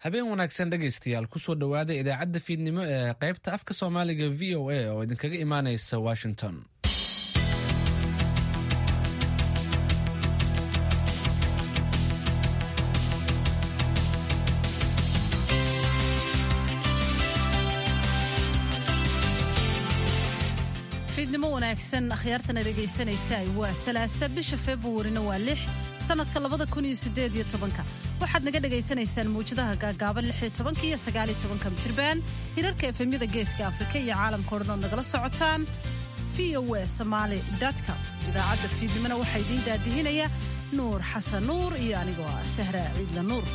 habeen wanaagsan dhegaystayaal kusoo dhowaada idaacadda fiidnimo ee qaybta afka soomaaliga v o a oo idinkaga imaanaysa washington fiidnimo wanaagsan akhyaartana dhegaysanaysaa waa salaasa bisha februarina waa lix sanadka labada kun iyo sideed iyo tobanka waxaad naga dhagaysanaysaan mawjadaha gaagaaban lix iyo tobanka iyo sagaal iyo tobanka mitirban hirarka efemyada geeska afrika iyo caalamka o dhan ood nagala socotaan v o a somaali com idaacadda fiidnimona waxaa idiin daadihinaya nuur xasan nuur iyo anigoo ah sahra ciidla nuur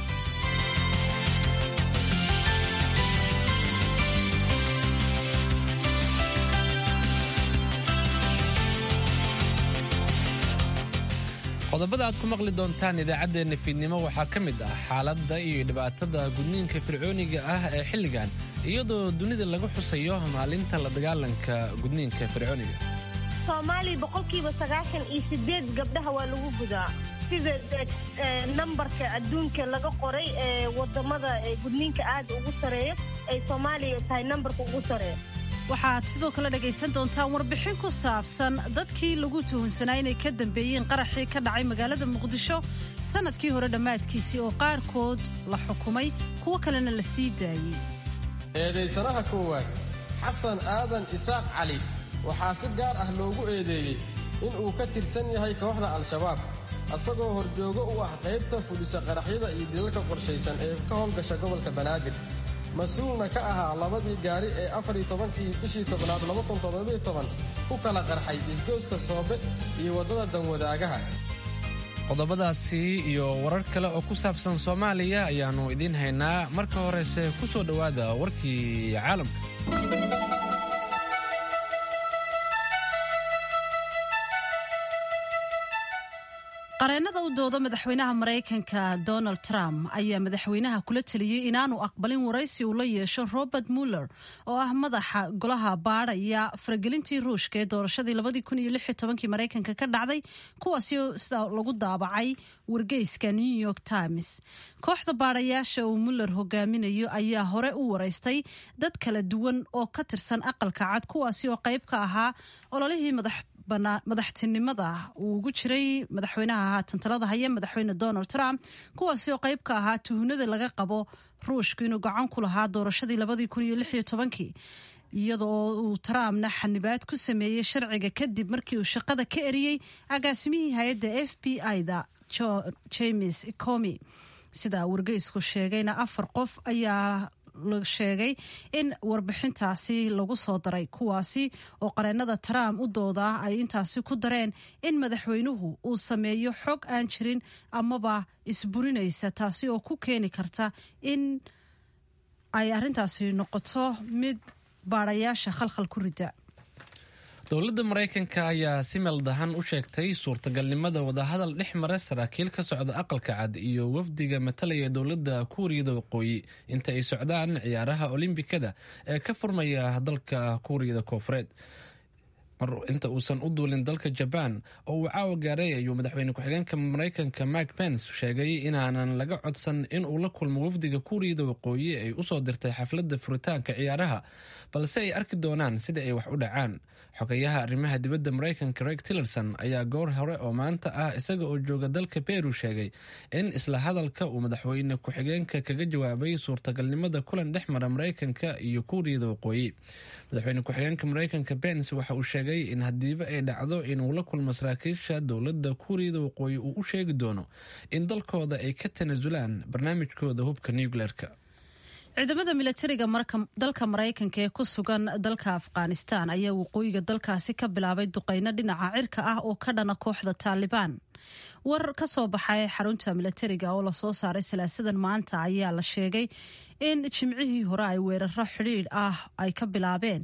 qodobada aad ku maqli doontaan idaacaddeenna fiidnimo waxaa ka mid ah xaaladda iyo dhibaatada gudniinka fircooniga ah ee xilligan iyadoo dunida laga xusayo maalinta la dagaalanka gudniinka fircooniga soomaaliya boqolkiiba sagaashan iyo sideed gabdhaha waa lagu gudaa sida nambarka adduunka laga qoray ee wadamada gudniinka aada ugu sareeyo ay soomaaliya tahay nambarka ugu sareeyo waxaad sidoo kale dhegaysan doontaan warbixin ku saabsan dadkii lagu tuhunsanaa inay ka dambeeyeen qaraxii ka dhacay magaalada muqdisho sanadkii hore dhammaadkiisii oo qaarkood la xukumay kuwo kalena la sii daayey eedaysanaha koowaad xasan aadan isaaq cali waxaa si gaar ah loogu eedeeyey inuu ka tirsan yahay kooxda al-shabaab asagoo horjoogo u ah qaybta fudhisa qaraxyada iyo dilalka qorshaysan ee ka howlgasha gobolka banaadir mas-uulna ka ahaa labadii gaari ee afariyo tobankii bishii tobnaad ku kala qarxay isgooska soobe iyo waddada danwadaagaha qodobadaasi iyo warar kale oo ku saabsan soomaaliya ayaannu idiin haynaa marka horese ku soo dhowaada warkii caalamka qareennada u dooda madaxweynaha maraykanka donald trump ayaa madaxweynaha kula teliyey inaanu aqbalin waraysi uu la yeesho robert muller oo ah madaxa golaha baadhaya faragelintii ruushka ee doorashadii labadii maraykanka ka dhacday kuwaasi sida lagu daabacay wargeyska new york times kooxda baadhayaasha uu muller hogaaminayo ayaa hore u waraystay dad kala duwan oo ka tirsan aqalka cad kuwaasi oo qayb ka ahaa ololihii madax madaxtinimada uu ugu jiray madaxweynaha haatan talada haya madaxweyne donald trump kuwaasi oo qayb ka ahaa tuhunada laga qabo ruushku inuu gacan ku lahaa doorashadii labadii kun iyo lix iyo tobankii iyadoo uu trumpna xanibaad ku sameeyey sharciga kadib markii uu shaqada ka eriyey agaasimihii hay-adda f b i-da james comi sida wargeysku sheegayna afar qof ayaa la sheegay in warbixintaasi lagu soo daray kuwaasi oo qareennada trump u doodaa ay intaasi ku dareen in madaxweynuhu uu sameeyo xog aan jirin amaba isburinaysa taasi oo ku keeni karta in ay arrintaasi noqoto mid baadhayaasha khalkhal ku rida dowladda maraykanka ayaa si meeldahan u sheegtay suurtagalnimada wadahadal dhex mara saraakiil ka socda aqalka cad iyo wafdiga matalaya dowladda kuuriyada waqooyi inta ay socdaan ciyaaraha olimbikada ee ka furmaya dalka kuuriyada koofureed inta uusan u duulin dalka jabaan oo uu caawa gaaray ayuu madaxweyne ku-xigeenka maraykanka mike pence sheegay inaanan laga codsan in uu la kulmo wafdiga kuuriyada waqooyi ay usoo dirtay xafladda furitaanka ciyaaraha balse ay arki doonaan sida ay wax u dhacaan xogayaha arrimaha dibadda maraykanka reg tillerson ayaa goor hore oo maanta ah isaga oo jooga dalka beru sheegay in isla hadalka uu madaxweyne ku-xigeenka kaga jawaabay suurtagalnimada kulan dhex mara maraykanka iyo kuuriyada waqooyi madaxweyne ku-xigeenka maraykanka pence waxa uu sheegay in hadiiba ay dhacdo inuu la kulmo saraakiisha dowladda kuuriyada waqooyi uu u sheegi doono in dalkooda ay ka tanasulaan barnaamijkooda hubka nucleerka ciidamada milatariga dalka maraykanka ee ku sugan dalka afghanistan ayaa waqooyiga dalkaasi ka bilaabay duqeyno dhinaca cirka ah oo ka dhana kooxda taalibaan war ka soo baxay xarunta milatariga oo lasoo saaray salaasadan maanta ayaa la sheegay in jimcihii hore ay weeraro xidhiidh ah ay ka bilaabeen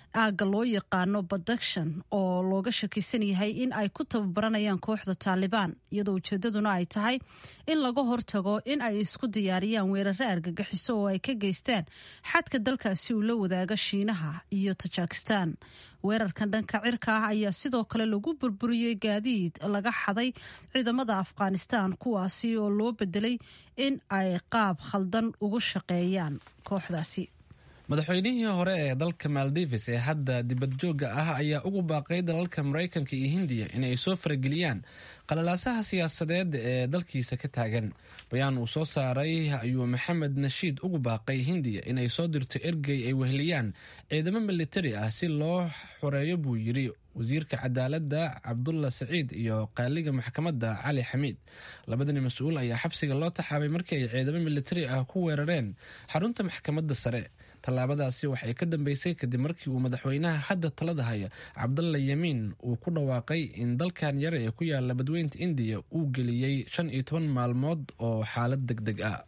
aagga loo yaqaano badakshan oo looga shakisan yahay in ay ku tababaranayaan kooxda taalibaan iyadoo ujeedaduna ay tahay in laga hortago in ay isku diyaariyaan weeraro argagixiso oo ay ka geystaan xadka dalkaasi uu la wadaaga shiinaha iyo tajikistan weerarkan dhanka cirka ah ayaa sidoo kale lagu burburiyey gaadiid laga xaday ciidamada afghanistan kuwaasi oo loo bedelay in ay qaab khaldan ugu shaqeeyaan kooxdaasi madaxweynihii hore ee dalka maldives ee hadda dibadjoogga ah ayaa ugu baaqay dalalka maraykanka iyo hindiya inay soo farageliyaan qalalaasaha siyaasadeed ee dalkiisa ka taagan bayaan uu soo saaray ayuu maxamed nashiid ugu baaqay hindiya inay soo dirto ergey ay weheliyaan ciidamo militari ah si loo xoreeyo buu yiri wasiirka cadaaladda cabdulla saciid iyo qaaliga maxkamadda cali xamiid labadani mas-uul ayaa xabsiga loo taxaabay markii ay ciidamo militari ah ku weerareen xarunta maxkamadda sare tallaabadaasi waxay ka dambeysay kadib markii uu madaxweynaha hadda talada haya cabdalla yamiin uu ku dhawaaqay in dalkan yare ee ku yaala badweynta indiya uu geliyey shan iyo toban maalmood oo xaalad deg deg ah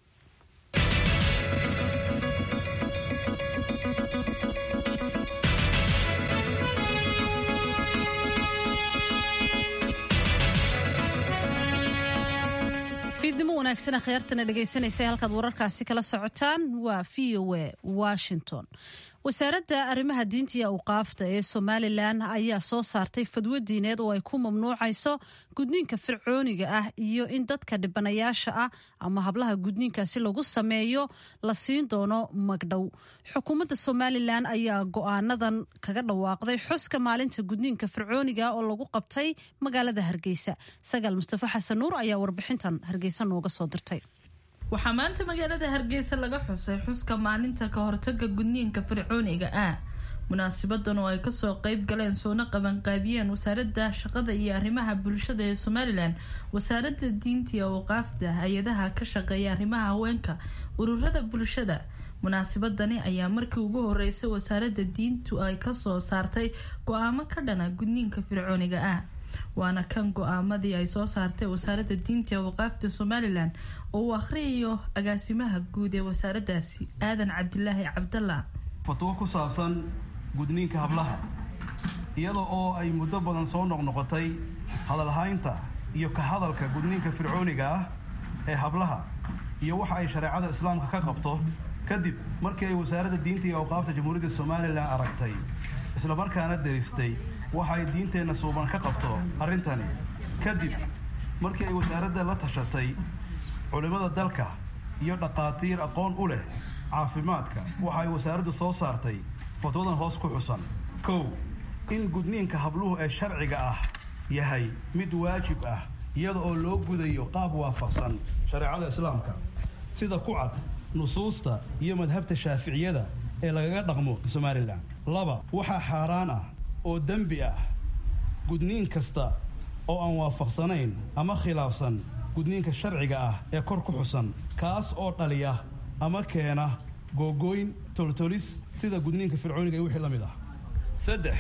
fiidnimo wanaagsan akhyaartana dhegaysanaysa halkaad wararkaasi kala socotaan waa v o a washington wasaaradda arrimaha diinta iyo awqaafta ee somalilan ayaa soo saartay fadwo diineed oo ay ku mamnuucayso gudniinka fircooniga ah iyo in dadka dhibanayaasha ah ama hablaha gudniinkaasi lagu sameeyo la siin doono magdhow xukuumadda somalilan ayaa go-aanadan kaga dhawaaqday xuska maalinta gudniinka fircooniga oo lagu qabtay magaalada hargeysa sagaal mustafa xasan nuur ayaa warbixintan hargeysa nooga soo dirtay waxaa maanta magaalada hargeysa laga xusay xuska maalinta ka hortaga gudniinka fircooniga ah munaasibadan oo ay kasoo qeyb galeen soona qabanqaabiyeen wasaaradda shaqada iyo arrimaha bulshada ee somalilan wasaaradda diinta iyo awqaafta hay-adaha ka shaqeeya arrimaha haweenka ururada bulshada munaasibadani ayaa markii ugu horeysay wasaaradda diintu ay kasoo saartay go-aamo ka dhana gudniinka fircooniga ah waana kan go-aamadii ay soo saartay wasaaradda diinta ee waqaafta somalilan oo uu akhriyayo agaasimaha guud ee wasaaraddaasi aadan cabdilaahi cabdalla fatwo ku saabsan gudniinka hablaha iyada oo ay muddo badan soo noqnoqotay hadalhaynta iyo ka hadalka gudniinka fircooniga ah ee hablaha iyo waxa ay shareecada islaamka ka qabto kadib markii ay wasaaradda diinta iyo awqaafta jamhuuriyadda somalilan aragtay islamarkaana daristay waxa ay diinteenna suuban ka qabto arrintani kadib markii ay wasaaradda la tashatay culimmada dalka iyo dhaqaatiir aqoon u leh caafimaadka waxa ay wasaaraddu soo saartay fatwadan hoos ku xusan kow in gudniinka habluhu ee sharciga ah yahay mid waajib ah iyada oo loo gudayo qaab waafaqsan shareecada islaamka sida ku cad nusuusta iyo madhabta shaaficiyada ee lagaga dhaqmo somalilan laba waxaa xaaraan ah oo dembi ah gudniin kasta oo aan waafaqsanayn ama khilaafsan gudniinka sharciga ah ee kor ku xusan kaas oo dhaliya ama keena googooyn toltolis sida gudniinka fircooniga iyo wixii la mid ah saddex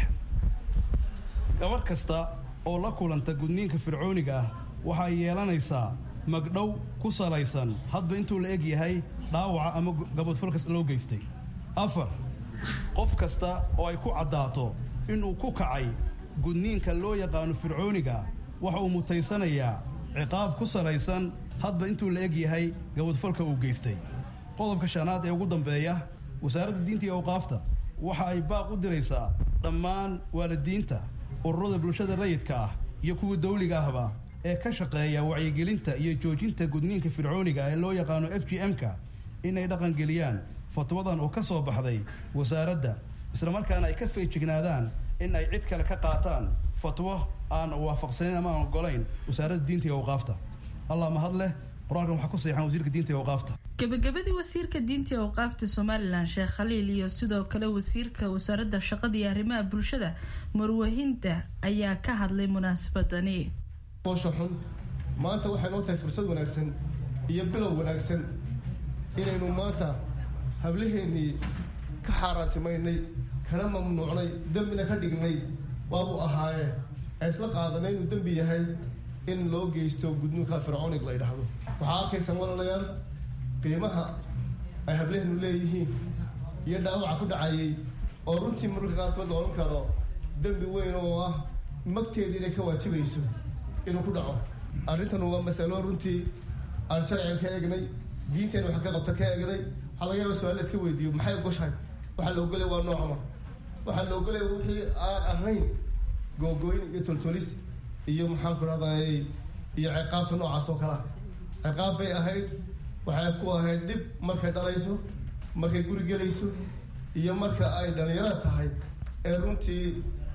gabadh kasta oo la kulanta gudniinka fircooniga ah waxay yeelanaysaa magdhow ku salaysan hadba intuu la eg yahay dhaawaca ama gabadfalkas loo geystay afar qof kasta oo ay ku caddaato inuu ku kacay gudniinka loo yaqaano fircooniga waxa uu mutaysanayaa ciqaab ku salaysan hadba intuu la eg yahay gabadfalka uu geystay qodobka shanaad ee ugu dambeeya wasaaradda diinta iyo awqaafta waxa ay baaq u diraysaa dhammaan waalidiinta ururada bulshada rayidka ah iyo kuwa dawliga ahba ee ka shaqeeya wacyigelinta iyo joojinta gudniinka fircooniga ee loo yaqaano f g m-ka inay dhaqangeliyaan fatwadan oo ka soo baxday wasaaradda islamarkaana ay ka feejignaadaan in ay cid kale ka qaataan fatwo aan waafaqsanayn ama aan ogolayn wasaaradda diinta iyo awqaafta allah mahad leh qur-aankan waxaa ku saxan wasiirka diinta iyo awqaafta gabagabadii wasiirka diinta iyo awqaafta somalilan sheekh khaliil iyo sidoo kale wasiirka wasaaradda shaqada iyo arrimaha bulshada marwahinta ayaa ka hadlay munaasabadani boosha xun maanta waxay noo tahay fursad wanaagsan iyo bilow wanaagsan inaynu maanta hablaheennii ka xaaraantimaynay kana mamnuucnay dembina ka dhignay waabuu ahaaye ee isla qaadanay inuu dembi yahay in loo geysto gudnuunka fircoonig la ydhaahdo waxaa arkaysaan walaalayaal qiimaha ay hableheenu leeyihiin iyo dhaawaca ku dhacayay oo runtii mararka qaarkood oran karo dembi weyn oo ah magteeda inay ka waajibayso inuu ku dhaco arrintan waa masalo runtii aan sharciga ka eegnay diinteena wax ka qabta ka eegnay waxaa laga yaaba su-aal la iska weydiiyo maxay ogoshahay waxaa la ogolaya waa noocma waxaa la ogolaya wixii aan ahayn googooyn iyo toltolis iyo maxaan ku rahday iyo ciqaabta noocaas oo kalea ciqaab bay ahayd waxay ku ahayd dhib markay dhalayso markay guri gelayso iyo marka ay dhalinyarada tahay ee runtii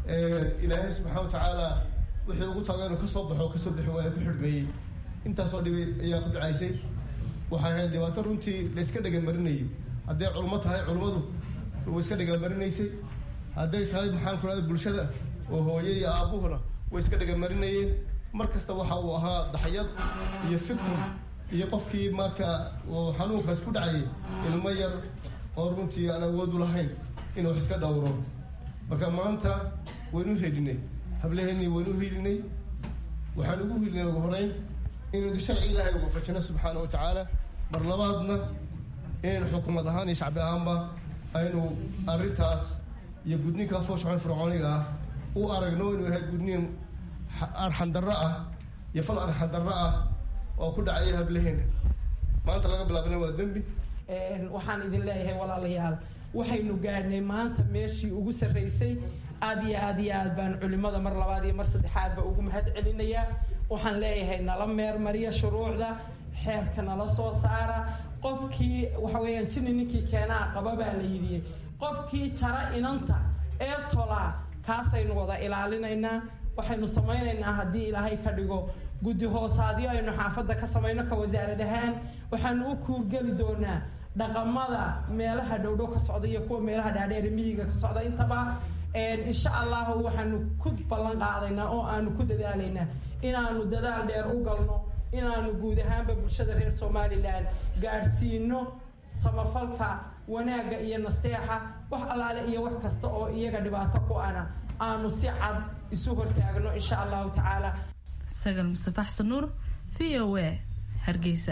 ilaahay subxaana wa tacaala wixii ugu taga inuu kasoo baxo kasoo bixi waaya ku xidhmeeyey intaasoo dhibi ayaa ku dhacaysay waxay ahayd dhibaato runtii la iska dhegamarinayay hadday culmo tahay culmadu way iska dhegamarinaysay hadday tahay maxaan ku rahda bulshada oo hooye iyo aabbuhuna way iska dhegamarinayeen mar kasta waxa uu ahaa daxyad iyo fictim iyo qofkii marka uu xanuunkaas ku dhacayay ilmo yar oo runtii aan awoodu lahayn inuu wax iska dhowro marka maanta waynu helinay hableheennii waynu helinay waxaan ugu helinay ugu horeyn inaynu sharci ilaahay ugu fajino subxaana wa tacaala mar labaadna inaynu xukuumad ahaan iyo shacbi ahaanba aynu arrintaas iyo gudniinka fooshaxon fircooniga ah u aragno inuu yahay gudniin arxandarro ah iyo fal arxandarro ah oo ku dhacaya hableheena maanta laga bilaabna waa dembi waxaan idin leeyahay walaalayaal waxaynu gaadhnay maanta meeshii ugu sarraysay aad iyo aad iyo aad baan culimada mar labaad iyo mar saddexaadba ugu mahad celinayaa waxaan leeyahay nala meermariya shuruucda xeerka nala soo saara qofkii waxa weeyaan jini ninkii keenaa qaba baa la yidhi qofkii jara inanta ee tolaa kaasaynu wada ilaalinaynaa waxaynu samaynaynaa haddii ilaahay ka dhigo guddi hoosaadyo aynu xaafadda ka samayno ka wasaarad ahaan waxaanu u kuurgeli doonaa dhaqamada meelaha dhowdhow ka socda iyo kuwa meelaha dhaadheere miyiga ka socda intaba insha allahu waxaanu ku ballan qaadaynaa oo aanu ku dadaalaynaa inaanu dadaal dheer u galno inaanu guud ahaanba bulshada reer somalilan gaadhsiino samafalka wanaagga iyo nasteexa wax allaale iyo wax kasta oo iyaga dhibaato ku ana aanu si cad isu hortaagno insha allahu tacaala sagal mustafa xasan nuur v o a hargeysa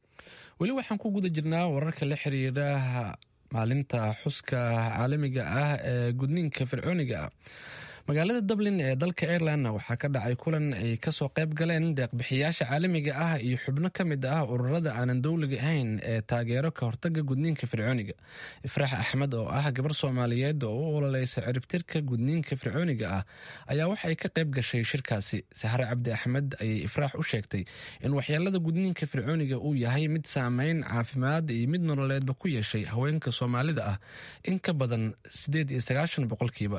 weli waxaan ku guda jirnaa wararka la xiriira maalinta xuska caalamiga ah ee gudniinka fircooniga ah magaalada dublin ee dalka irelandna waxaa ka dhacay kulan ay kasoo qayb galeen deeqbixiyaasha caalamiga ah iyo xubno ka mid ah ururada aanan dowliga ahayn ee taageero ka hortaga gudniinka fircooniga ifraax axmed oo ah gabar soomaaliyeed oo u ololeysa ciribtirka gudniinka fircooniga ah ayaa waxay ka qayb gashay shirkaasi sahre cabdi axmed ayay ifraax u sheegtay in waxyeelada gudniinka fircooniga uu yahay mid saameyn caafimaad iyo mid nololeedba ku yeeshay haweenka soomaalida ah in ka badan sideed iyo sagaashan boqolkiiba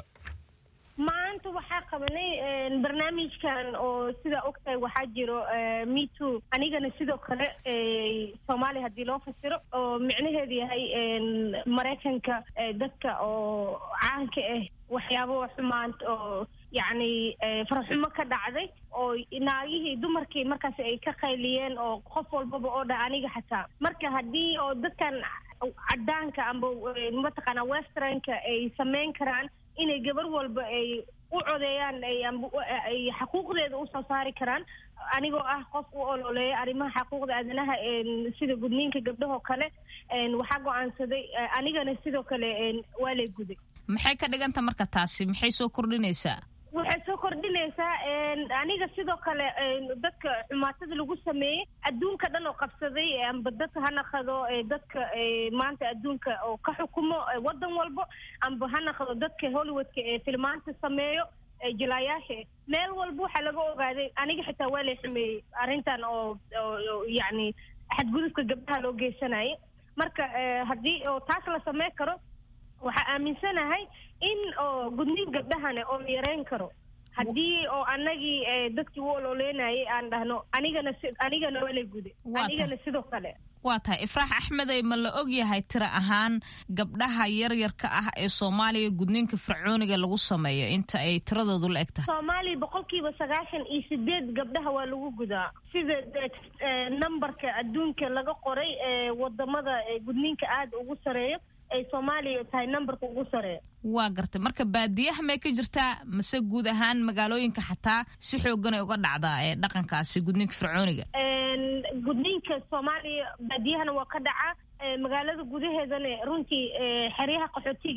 maanta waxaa qabanay barnaamijkan oo sidaa ogtahay waxaa jiro me too anigana sidoo kale soomaaliya haddii loo fasiro oo micnaheedu yahay maraykanka dadka oo caanka ah waxyaabo xumaant oo yacni faraxumo ka dhacday oo naagihii dumarkii markaas ay ka qayliyeen oo qof walbaba oo dha aniga xataa marka haddii oo dadkan cadaanka amba mataqaanaa westernka ay samayn karaan inay gabar walba ay u codeeyaan ay xaquuqdeeda usoo saari karaan anigoo ah qof u ololeeya arrimaha xaquuqda aadanaha sida gudniinka gabdhahoo kale waxaa go-aansaday anigana sidoo kale waa lay guday maxay ka dhiganta marka taasi maxay soo kordhinaysaa waxay soo kordhinaysaa aniga sidoo kale dadka xumaatada lagu sameeyey adduunka dhan oo qabsaday amba dadka ha naqado dadka maanta adduunka oo ka xukumo waddan walbo amba ha naqdo dadka hollywoodka ee filmaanta sameeyo jilaayaasha meel walba waxaa laga ogaaday aniga xitaa waa lay xumeeyey arrintan oo yacni xadgudubka gabdhaha loo geysanayay marka haddii oo taas la samey karo waxaa aaminsanahay in oo gudniin gabdhahana oo la yareyn karo haddii oo anagii dadkii u ololeynayay aan dhahno anigana anigana waa la gude anigana sidoo kale waa tahay ifraax axmedey ma la og yahay tiro ahaan gabdhaha yaryarka ah ee soomaaliya gudniinka fircooniga lagu sameeyo inta ay tiradoodu la eg tahay soomaaliya boqolkiiba sagaashan iyo sideed gabdhaha waa lagu gudaa sida numberka adduunka laga qoray ee wadamada gudniinka aada ugu sareeyo ay soomaaliya tahay numberka ugu sareeya waa gartay marka baadiyaha may ka jirtaa mase guud ahaan magaalooyinka xataa si xoogan ay uga dhacdaa ee dhaqankaasi gudniinka fircooniga gudniinka soomaaliya baadiyahana waa ka dhacaa magaalada gudaheedana runtii xeryaha qaxootiga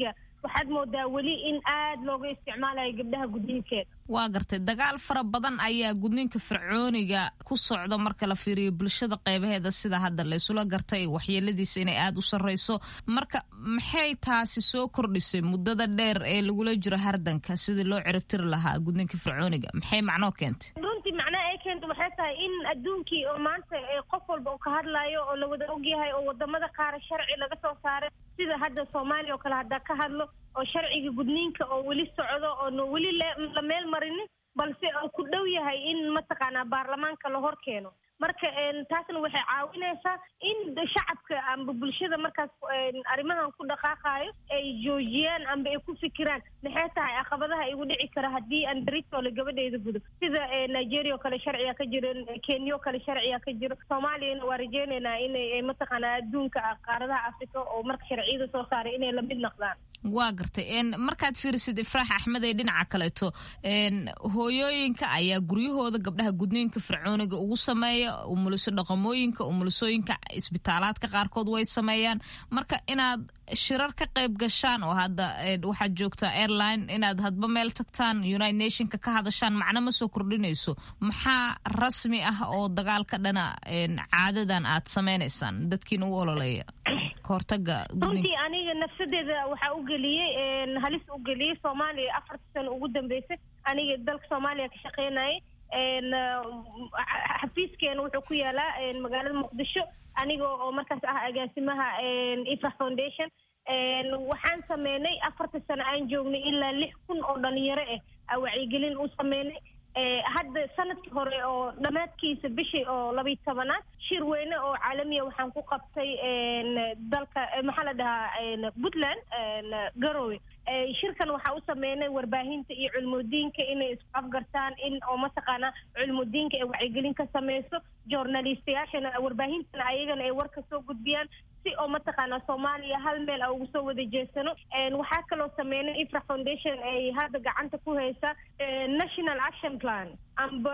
waxaad moodaa weli in aad looga isticmaalayo gabdhaha gudniinkeeda waa gartay dagaal fara badan ayaa gudniinka fircooniga ku socda marka la fiiriyo bulshada qeybaheeda sida hadda laysula gartay waxyeeladiisa inay aada u sarreyso marka maxay taasi soo kordhisay muddada dheer ee lagula jiro hardanka sidii loo ciribtiri lahaa gudniinka fircooniga maxay macnoo keentay runtii macnaha ay keenta waxay tahay in adduunkii oo maanta qof walba uu ka hadlayo oo la wada ogyahay oo wadamada qaara sharci laga soo saaray sida hadda soomaaliya oo kale haddaa ka hadlo oo sharciga gudniinka oo weli socdo oona weli la meel marinin balse uu ku dhow yahay in mataqaanaa baarlamaanka la hor keeno marka taasna waxay caawinaysaa in shacabka amba bulshada markaas arrimahan ku dhaqaaqayo ay joojiyaan amba ay ku fikiraan maxay tahay caqabadaha igu dhici kara haddii aan beritole gabadheeda gudo sida nigeria oo kale sharciga ka jiro kenya oo kale sharciga ka jiro soomaaliyana waa rajeynaynaa inay mataqaanaa adduunka qaaradaha africa oo marka sharciyada soo saaray inay lamid noqdaan waa gartay markaad fiirisid ifraax axmed ee dhinaca kaleeto hooyooyinka ayaa guryahooda gabdhaha gudniinka fircooniga ugu sameeya umuliso dhaqamooyinka umulisooyinka isbitaalaadka qaarkood way sameeyaan marka inaad shirar ka qayb gashaan oo hadda waxaad joogtaa airline inaad hadba meel tagtaan united nationka ka hadashaan macno ma soo kordhinayso maxaa rasmi ah oo dagaalka dhana caadadan aad sameynaysaan dadkiina u ololeeya runtii aniga nafsadeeda waxaa u geliyey halis u geliyey soomaaliya afarta sano ugu dambeysay aniga dalka soomaaliya ka shaqeynayay xafiiskeena wuxuu ku yaalaa magaalada muqdisho aniga oo markaas ah agaasimaha ifa foundation waxaan sameynay afarta sano aan joognay ilaa lix kun oo dhalinyaro ah wacyigelin u sameynay hadda sanadkii hore oo dhammaadkiisa bishii oo labiyi tobanaad shir weyne oo caalamiya waxaan ku qabtay dalka maxaa la dhahaa puntland garowe shirkan waxaa u sameynay warbaahinta iyo culmudiinka inay isku afgartaan in oo mataqaanaa culmudiinka ay wacyigelin ka sameyso journalistayaashana warbaahintana ayagana ay war ka soo gudbiyaan si oo mataqaanaa soomaaliya hal meel a ugu soo wada jeesano waxaa kaloo sameynay ifra foundation ay hadda gacanta ku haysaa national action plan amba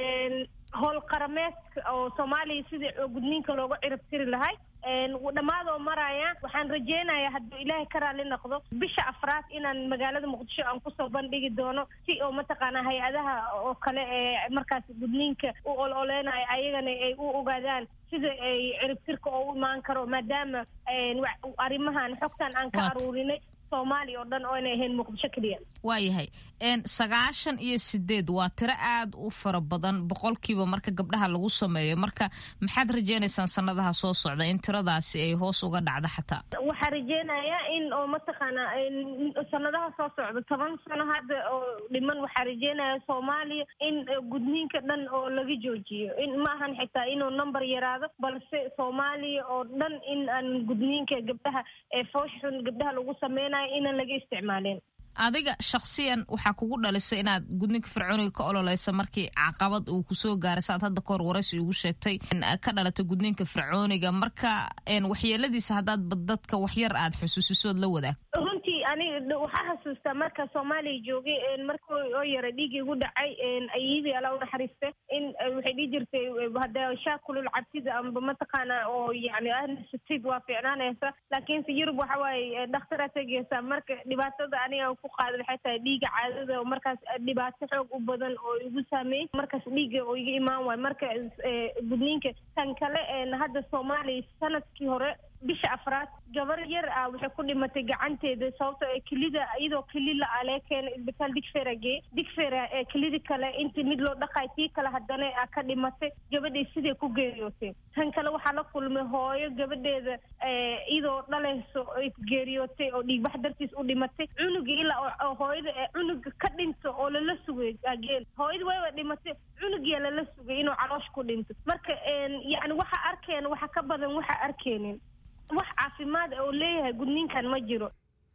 howl qarameedka oo soomaaliya sidii gudniinka looga cirib tiri lahay dhammaadoo maraya waxaan rajeynayaa hadduu ilaahay ka raali noqdo bisha afraad inaan magaalada muqdisho aan kusoo bandhigi doono si oo mataqaanaa hay-adaha oo kale ee markaas gudniinka u ol oleynayo ayagana ay u ogaadaan sida ay ciribtirka oo u imaan karo maadaama arrimahan xogtan aan ka aruurinay soomaaliya oo dhan oo inay ahayn muqdisho keliya waayahay sagaashan iyo sideed waa tiro aad u fara badan boqolkiiba marka gabdhaha lagu sameeyo marka maxaad rajeynaysaan sanadaha soo socda in tiradaasi ay hoos uga dhacdo xataa waxaa rajeynayaa in oo mataqaanaa sanadaha soo socda toban sano hadda oo dhiman waxaa rajeynaya soomaaliya in gudniinka dhan oo laga joojiyo in ma ahan xitaa inuu number yaraado balse soomaaliya oo dhan in aan gudniinka gabdhaha ee fooshxun gabdhaha lagu sameynayo inaan laga isticmaalin adiga shakhsiyan waxaa kugu dhalisay inaad gudniinka fircooniga ka ololeysa markii caqabad uu kusoo gaaray saad hadda kahor waraysi ugu sheegtay ka dhalatay gudniinka fircooniga marka waxyeeladiisa haddaad dadka waxyar aad xusuusisood la wadaag runtii aniga waxaa xasuustaa marka soomaaliya joogay marka oo yara dhiigii igu dhacay ayadii alla unaxariiste in waxay dhihi jirtay hadda shaakulul cabsida amba mataqaana oo yani ahnasatid waa fiicnaanaysa laakiinse yurub waxa waaye dhakhtaraa tegeysa marka dhibaatada aniga ku qaada waxay tahay dhiiga caadada oo markaas dhibaato xoog u badan oo igu saameeyey markaas dhiiga oo iga imaan waayo marka gudniinka tan kale hadda soomaaliya sanadkii hore bisha afraad gabar yar ah waxay ku dhimatay gacanteeda sababto ee kelida iyadoo kelila ah lee keena isbitaal digfera gee digfera ee kelida kale intii mid loo dhaqay tii kale haddana a ka dhimatay gabadhii siday ku geeriyootay tan kale waxaa la kulmay hooyo gabadheeda iyadoo dhalayso ay geeriyootay oo dhiigbax dartiis u dhimatay cunugii ilaa oo hooyada ee cunuga ka dhinto oo lala sugay ageen hooyada wayba dhimatay cunugiyaa lala sugay inuu caloosh ku dhinto marka yani waxa arkeen waxa ka badan waxa arkeenin wax caafimaad oo leeyahay gudniinkan ma jiro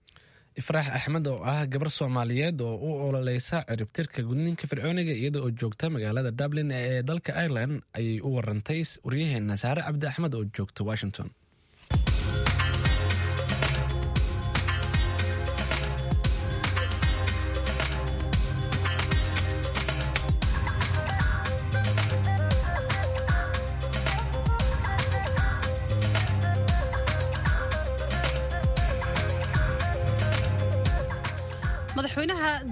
ifraax axmed oo ah gabar soomaaliyeed oo u ololeysa ciribtirka gudniinka fircooniga iyada oo joogta magaalada dublin ee dalka ireland ayay u warantay waryaheena saare cabdi axmed oo joogta washington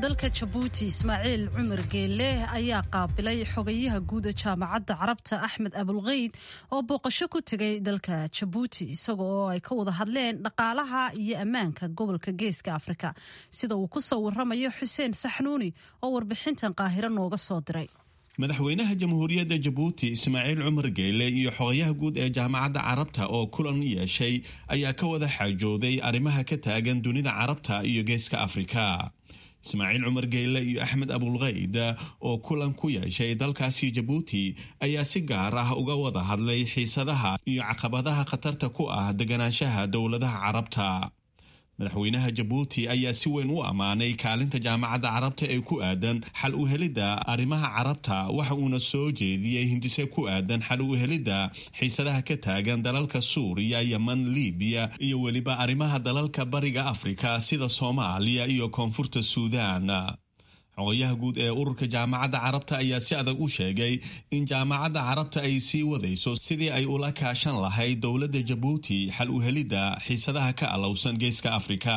dalka jabuuti ismaaciil cumar geelle ayaa qaabilay xogayaha guuda jaamacadda carabta axmed abulkeyd oo booqasho ku tegay dalka jabuuti isaga oo ay ka wada hadleen dhaqaalaha iyo ammaanka gobolka geeska afrika sida uu ku soo waramayo xuseen saxnuuni oo warbixintan qaahiro nooga soo diray madaxweynaha jamhuuriyadda jabuuti ismaaciil cumar geyle iyo xogayaha guud ee jaamacadda carabta oo kulan yeeshay ayaa ka wada xaajooday arrimaha ka taagan dunida carabta iyo geeska afrika ismaaciil cumar geyle iyo axmed abulkeyd oo kulan ku yeeshay dalkaasi jabuuti ayaa si gaar ah uga wada hadlay xiisadaha iyo caqabadaha khatarta ku ah deganaanshaha dowladaha carabta madaxweynaha jabuuti ayaa si weyn u ammaanay kaalinta jaamacadda carabta ee ku aadan xal u helidda arrimaha carabta waxa uuna soo jeediyey hindise ku aadan xal u helidda xiisadaha ka taagan dalalka suuriya yeman libiya iyo weliba arrimaha dalalka bariga afrika sida soomaaliya iyo koonfurta suudaan xogayaha guud ee ururka jaamacadda carabta ayaa si adag u sheegay in jaamacadda carabta ay sii wadayso sidii ay ula kaashan lahayd dowladda jabuuti xal u helidda xiisadaha ka alowsan geeska afrika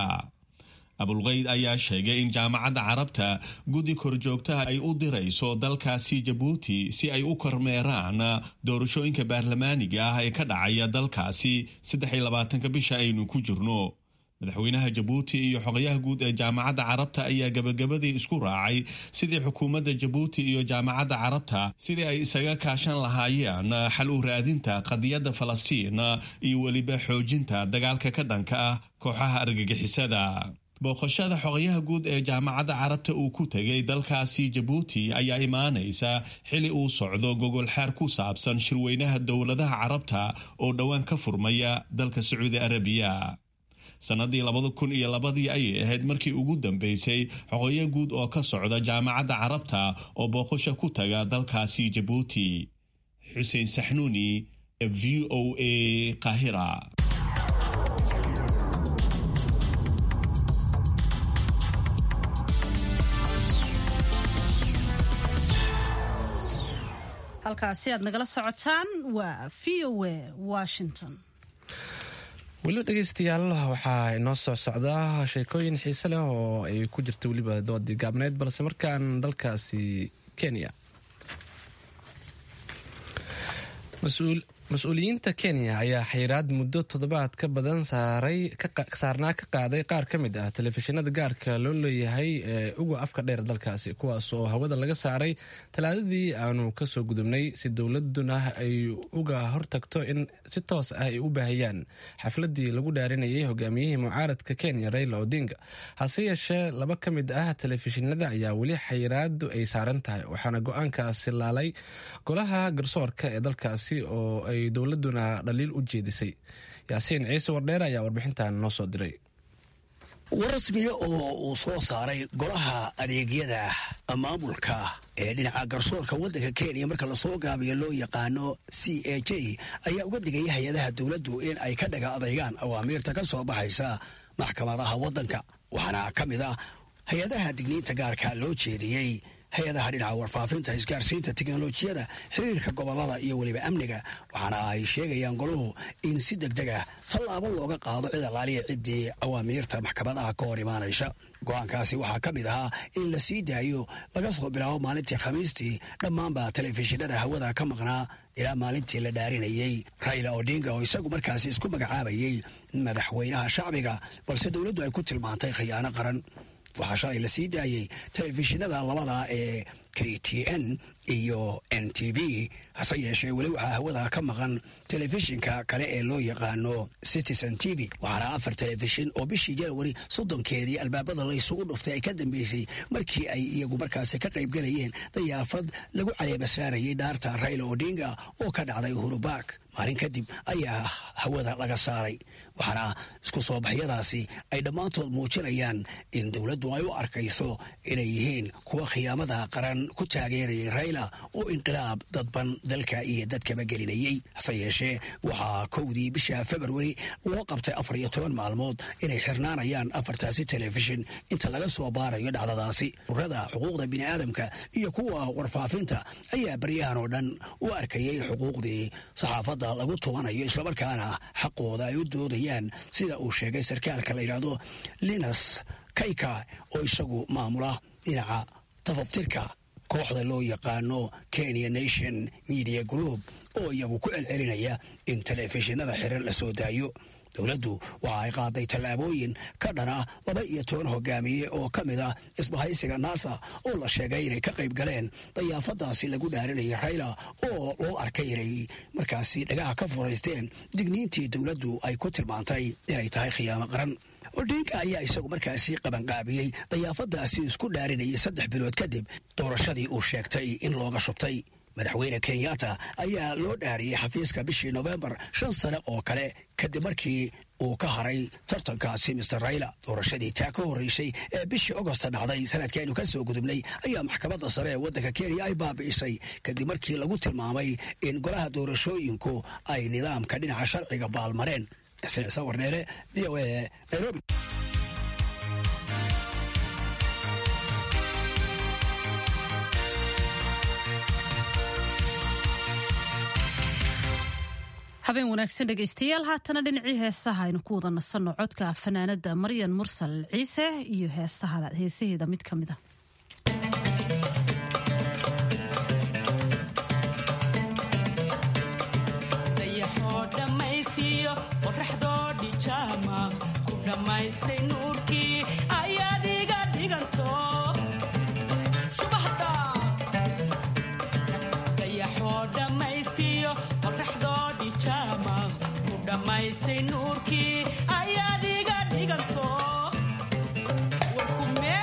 abulkeyd ayaa sheegay in jaamacadda carabta guddi korjoogtaha ay u dirayso dalkaasi jabuuti si ay u kormeeraan doorashooyinka baarlamaaniga ah ee ka dhacaya dalkaasi saddex iyo labaatanka bisha aynu ku jirno madaxweynaha jabuuti iyo xogayaha guud ee jaamacadda carabta ayaa gabagabadii isku raacay sidii xukuumadda jabuuti iyo jaamacadda carabta sidii ay isaga kaashan lahaayeen xal u raadinta qadiyadda falastiin iyo weliba xoojinta dagaalka ka dhanka ah kooxaha argagixisada booqashada xogayaha guud ee jaamacadda carabta uu ku tegay dalkaasi jabuuti ayaa imaanaysa xili uu socdo gogolxaar ku saabsan shirweynaha dowladaha carabta oo dhowaan ka furmaya dalka sacuudi arabiya sannadii labada kun iyo labadii ayay ahayd markii ugu dambeysay xoqoyo guud oo ka socda jaamacadda carabta oo booqasho ku taga dalkaasi jabuuti xuseen saxnuuni v o a qaahira halkaasi aad nagala socotaan waa v o a washington weli dhegeystayaal waxaa inoo soo socdaa sheekooyin xiise leh oo ay ku jirta weliba doodii gaabneyd balse markaan dalkaasi kenya mas-uuliyiinta kenya ayaa xayiraad muddo toddobaad ka badan saarnaa ka qaaday qaar ka mid ah telefishinada gaarka loo leeyahay ee uga afka dheer dalkaasi kuwaas oo hawada laga saaray talaadadii aanu kasoo gudubnay si dowladuna ay uga hortagto in si toos ah ay u baahiyaan xafladii lagu dhaarinayay hogaamiyihii mucaaradka kenya raila odinga hase yeeshee laba ka mid ah telefishinada ayaa weli xayiraadu ay saaran tahay waxaana go-aankaasi laalay golaha garsoorka ee dalkaasi oo ay dowladuna dhaliil u jeedisay yaasiin ciise wardheer ayaa warbixintan noo soo diray war rasmiya oo uu soo saaray golaha adeegyada maamulka ee dhinaca garsoorka waddanka kenya marka lasoo gaabiyo loo yaqaano c a j ayaa uga digaya hay-adaha dowladdu in ay ka dhaga adaygaan awaamiirta ka soo baxaysa maxkamadaha waddanka waxaana ka mid ah hay-adaha digniinta gaarka loo jeediyey hay-adaha dhinaca warfaafinta isgaarsiinta teknolojiyada xiriirka gobolada iyo weliba amniga waxaana ay sheegayaan goluhu in si deg deg ah tallaabo looga qaado cid alaaliya ciddii awaamiirta maxkamadaha ka hor imaanaysa go-aankaasi waxaa ka mid ahaa in la sii daayo laga soo bilaabo maalintii khamiistii dhammaanba telefishinada hawada ka maqnaa ilaa maalintii la dhaarinayey raila odinga oo isagu markaasi isku magacaabayey madaxweynaha shacbiga balse dowladdu ay ku tilmaantay khiyaano qaran waxaa shalay la sii daayey telefishinada labada ee k t n iyo n t v hase yeeshee weli waxaa hawada ka maqan telefishinka kale ee loo yaqaano citizen t v waxaana afar telefishin oo bishii janawari soddonkeedii albaabada la isugu dhuftay ay ka dambeysay markii ay iyagu markaasi ka qaybgalayeen dayaafad lagu caleeba saarayay dhaarta raila odinga oo ka dhacday uhurubak maalin kadib ayaa hawada laga saaray waxaana isku soo baxyadaasi ay dhammaantood muujinayaan in dowladdu ay u arkayso inay yihiin kuwa khiyaamada qaran ku taageerayay raila oo inqilaab dadban dalka iyo dadkaba gelinayey hase yeeshee waxaa kowdii bisha februari loo qabtay afar iyo toban maalmood inay xirnaanayaan afartaasi telefishin inta laga soo baarayo dhacdadaasi urada xuquuqda bini'aadamka iyo kuwa warfaafinta ayaa baryahan oo dhan u arkayay xuquuqdii saxaafadda lagu tubanayo islamarkaana xaqooda ay u doodayaan sida uu sheegay sarkaalka la yidhaahdo linas kayka oo isagu maamula dhinaca tafaftirka kooxda loo yaqaano kenya nation media group oo iyagu ku celcelinaya in telefishinada xiran la soo daayo dowladdu waxa ay qaaday tallaabooyin ka dhana laba iyo toban hogaamiye oo ka mid ah isbahaysiga naasa oo la sheegay inay ka qayb galeen dayaafadaasi lagu dhaarinayay rayla oo loo arkay inay markaasi dhagaha ka furaysteen digniintii dowladdu ay ku tilmaantay inay tahay khiyaamo qaran odinka ayaa isagu markaasi qabanqaabiyey dayaafadaasi isku dhaarinayay saddex bilood kadib doorashadii uu sheegtay in looga shubtay madaxweyne kenyatta ayaa loo dhaariyey xafiiska bishii nofembar shan sane oo kale kadib markii uu ka haray tartankaasi mister rayla doorashadii taa ka horreysay ee bishii agosta dhacday sanadkii aynu ka soo gudubnay ayaa maxkamadda sare ee waddanka kenya ay baabi'isay kadib markii lagu tilmaamay in golaha doorashooyinku ay nidaamka dhinaca sharciga baalmareen sawarneele v o a nairobi habeen wanaagsan dhegaystayaal haatana dhinacii heesaha aynu ku wada nasanno codka fanaanada maryan mursal ciise iyo heesaheeda mid ka mid a dayaxoo dhammaysiiyo qoraxdoo dhijaama ku dhammaystay nuurkii ayaad iga dhiganto shubaxda dayaxoo dhammaysiiyo qoraxdoo dhijaama ku dhammaystay nuurkii ayaad iga dhiganto warkume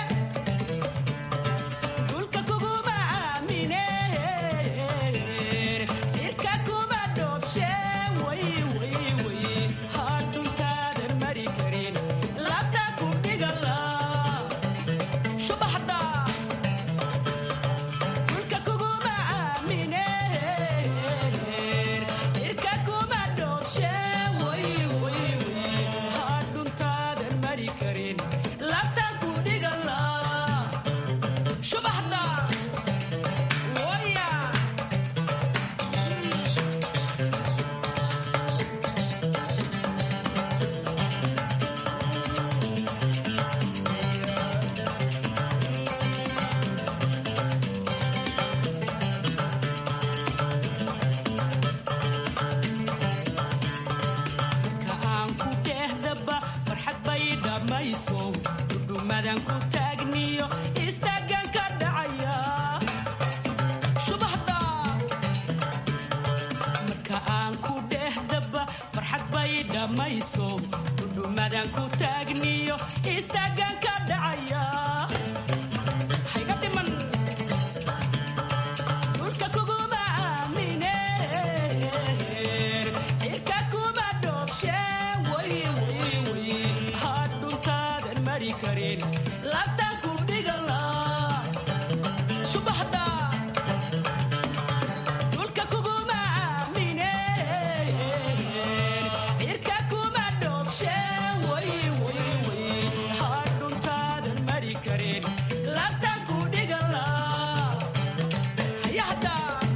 dulka kuguma aamine irka kuma dhoobshe way way way hadhuntaadan mari karin labta ku dhigala shubaxda dulka kuguma aamine irka kuma dhoobshe way way way hadhuntaadan mari karin labta ku dhigala shubaxda waya marka aan ku dhehdaba farxad bay dhammayso dhudhumadan ku taagniyo istaagan ka dhacaya shubaxda marka aan ku dhehdaba farxad bay dhammayso dhudhumadan ku taagniyo istaagan ka dhacaya hayga dhiman dhulka kuguma aamine cirka kuma dhoobshe way way way hadhuntaadan mari karin labtan ku dhigala subaxda dhulka kuguma aamine cirka kuma dhoobshe way way way hadhuntaadan mari karin labtan ku dhigala hayahda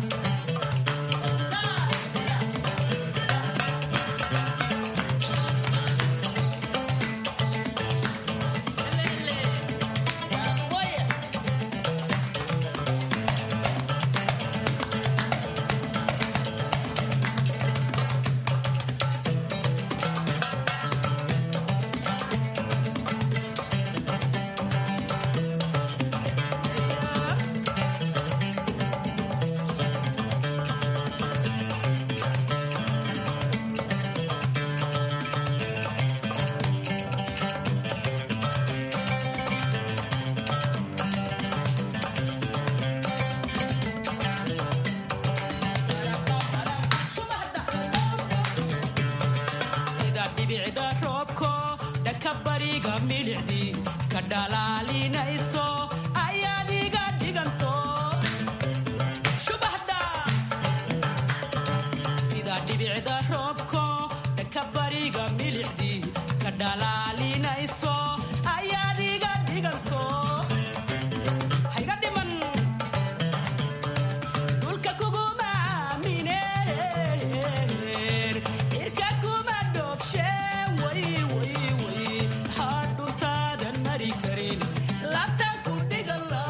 sida dhibicda roobko dhanka bariga midhicdii ka dhalaalinayso ayaad iga dhiganto shubaxda sida dhibicda roobko dhanka bariga midhicdii ka dhalaalinayso ayaad iga dhiganto hayga dhiman dhulka kuguma aamine cirka kuma dhoobshe way way way hadhuntaadan mari karin labtan ku dhigala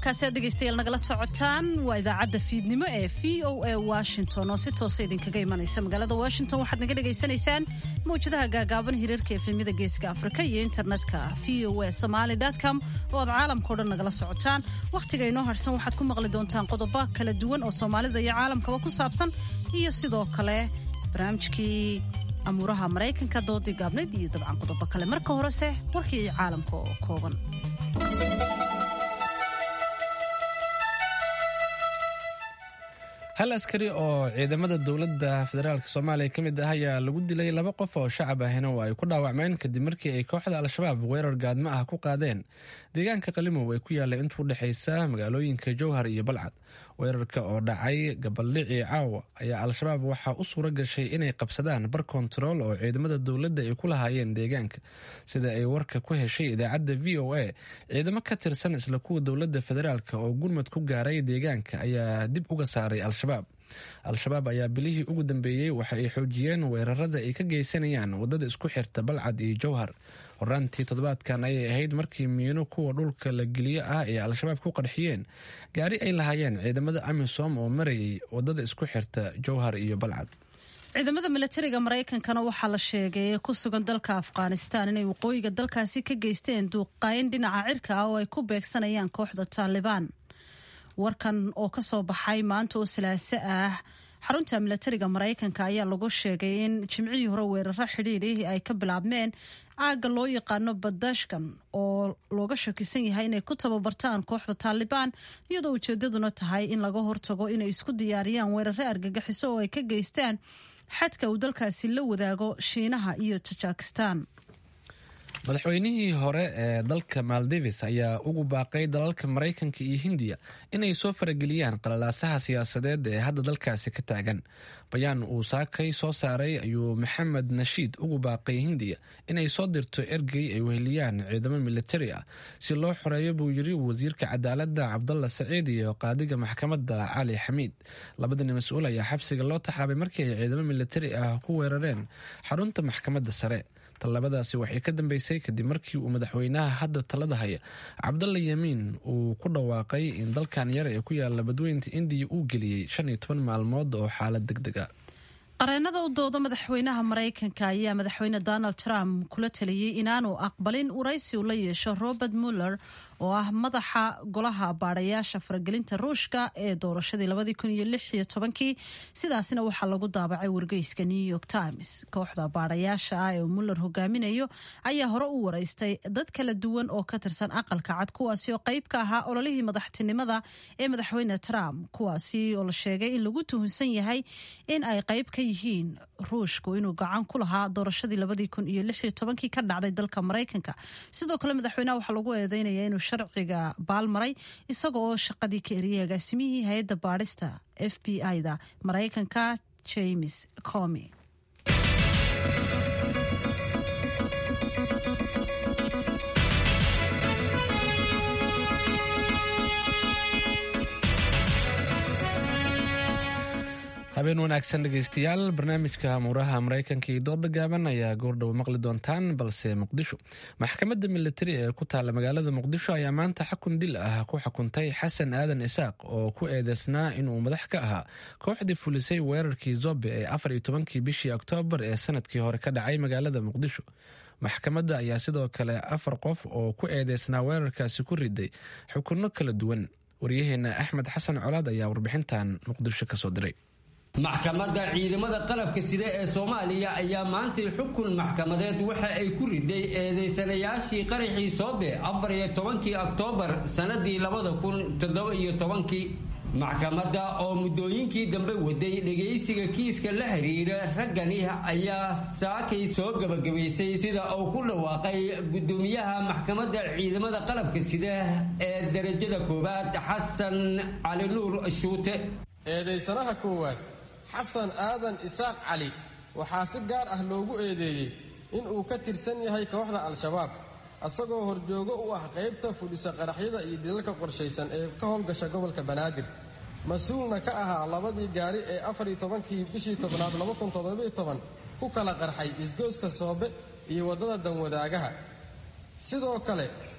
halkaasi aad dhegaystayaal nagala socotaan waa idaacadda fiidnimo ee v o a washington oo si toosa idinkaga imanaysa magaalada washington waxaad naga dhagaysanaysaan mawjadaha gaagaaban hirarka efemyada geeska afrika iyo internetka v o a somaly com oo aad caalamkao dhan nagala socotaan wakhtiga inoo harsan waxaad ku maqli doontaan qodobo kala duwan oo soomaalida iyo caalamkaba ku saabsan iyo sidoo kale barnaamijkii amuuraha maraykanka doodii gaabnayd iyo dabcan qodobo kale marka horese warkii caalamka oo kooban hal askari oo ciidamada dowladda federaalk soomaaliya ka mid ah ayaa lagu dilay laba qof oo shacab ahina oo ay ku dhaawacmeen kadib markii ay kooxda al-shabaab weerar gaadmo ah ku qaadeen deegaanka qalimow ee ku yaallay intuu dhexaysa magaalooyinka jowhar iyo balcad weerarka oo dhacay gabaldhicii caawa ayaa al-shabaab waxaa u suura gashay inay qabsadaan bar kontarool oo ciidamada dowladda ay ku lahaayeen deegaanka sida ay warka ku heshay idaacadda v o a ciidamo ka tirsan isla kuwa dowladda federaalk oo gurmad ku gaaray deegaanka ayaa dib uga saaray al-shabaab al-shabaab ayaa bilihii ugu dambeeyey waxa ay xoojiyeen weerarada ay ka geysanayaan wadada isku xirta balcad iyo jowhar horaantii toddobaadkan ayay ahayd markii miino kuwa dhulka la geliyo ah ay al-shabaab ku qarxiyeen gaari ay lahaayeen ciidamada amisom oo marayay wadada isku xirta jowhar iyo balcad ciidamada milatariga maraykankana waxaa la sheegay ee ku sugan dalka afghanistan inay waqooyiga dalkaasi ka geysteen duuqaayn dhinaca cirka ah oo ay ku beegsanayaan kooxda taalibaan warkan oo ka soo baxay maanta oo salaaso ah xarunta milatariga maraykanka ayaa lagu sheegay in jimcihii hore weeraro xidhiidhi ay ka bilaabmeen aagga loo yaqaano badashkan oo looga shakisan yahay inay ku tababartaan kooxda taalibaan iyadoo ujeedaduna tahay in laga hortago inay isku diyaariyaan weeraro argagixiso oo ay ka geystaan xadka uu dalkaasi la wadaago shiinaha iyo tajikistan madaxweynihii hore ee dalka maldives ayaa ugu baaqay dalalka maraykanka iyo hindiya inay soo farageliyaan qalalaasaha siyaasadeed ee hadda dalkaasi ka taagan bayaan uu saakay soo saaray ayuu maxamed nashiid ugu baaqay hindiya inay soo dirto ergey ay weheliyaan ciidamo militari ah si loo xoreeyo buu yiri wasiirka cadaaladda cabdalla saciid iyo qaadiga maxkamadda cali xamiid labadani mas-uul ayaa xabsiga loo taxaabay markii ay ciidamo militari ah ku weerareen xarunta maxkamadda sare tallabadaasi waxay ka dambeysay kadib markii uu madaxweynaha hadda talada haya cabdalla yamiin uu ku dhawaaqay in dalkan yar ee ku yaala badweynta indiya uu geliyey shan iyo toban maalmood oo xaalad deg deg a qareenada u dooda madaxweynaha maraykanka ayaa madaxweyne donald trump kula taliyey inaanu aqbalin waraysi uu la yeesho robert muller oo ah madaxa golaha baadhayaasha faragelinta ruushka ee doorashadii labadii kun iyo lix iyo tobankii sidaasina waxaa lagu daabacay wargeyska new york times kooxda baadhayaasha ah ee muller hogaaminayo ayaa hore u waraystay dad kala duwan oo ka tirsan aqalka cad kuwaasi oo qayb ka ahaa ololihii madaxtinimada ee madaxweyne trump kuwaasi oo la sheegay in lagu tuhunsan yahay in ay qayb ka yihiin ruushku inuu gacan ku lahaa doorashadii labadii kun iyo lix iyo tobankii ka dhacday dalka maraykanka sidoo kale madaxweynaha waxaa lagu eedeynaya inuu sharciga baalmaray isaga oo shaqadii ka eriyay agaasimihii hay-adda baadhista f b i-da maraykanka james comi habeen wanaagsan dhegeystayaal barnaamijka amuuraha maraykanka iyo dooda gaaban ayaa goordhow maqli doontaan balse muqdisho maxkamadda militari ee ku taalla magaalada muqdisho ayaa maanta xakun dil ah ku xukuntay xasan aadan isaaq oo ku eedeysnaa inuu madax ka ahaa kooxdii fulisay weerarkii zobe ee afar iyo tobankii bishii oktoobar ee sanadkii hore ka dhacay magaalada muqdisho maxkamadda ayaa sidoo kale afar qof oo ku eedeysnaa weerarkaasi ku riday xukunno kala duwan waryaheena axmed xasan colaad ayaa warbixintan muqdisho kasoo diray maxkamadda ciidamada qalabka sida ee soomaaliya ayaa maantay xukun maxkamadeed waxa ay ku riday eedeysanayaashii qaraxii soobe afar iyo tobankii oktoobar sannadii labada kun toddoba iyo tobankii maxkamadda oo muddooyinkii dambe waday dhegaysiga kiiska la xiriira raggani ayaa saakay soo gebagabaysay sida uu ku dhawaaqay guddoomiyaha maxkamadda ciidamada qalabka sida ee darajada koowaad xasan cali nuur shuute eedaysanaha koowaad xasan aadan isaaq cali waxaa si gaar ah loogu eedeeyey in uu ka tirsan yahay kooxda al-shabaab asagoo horjoogo u ah qaybta fudhisa qaraxyada iyo dilalka qorshaysan ee ka howlgasha gobolka banaadir mas-uulna ka ahaa labadii gaari ee afariyo tobankii bishii tobnaad laba kun toddobiyo toban ku kala qarxay isgooska soobe iyo waddada danwadaagaha sidoo kale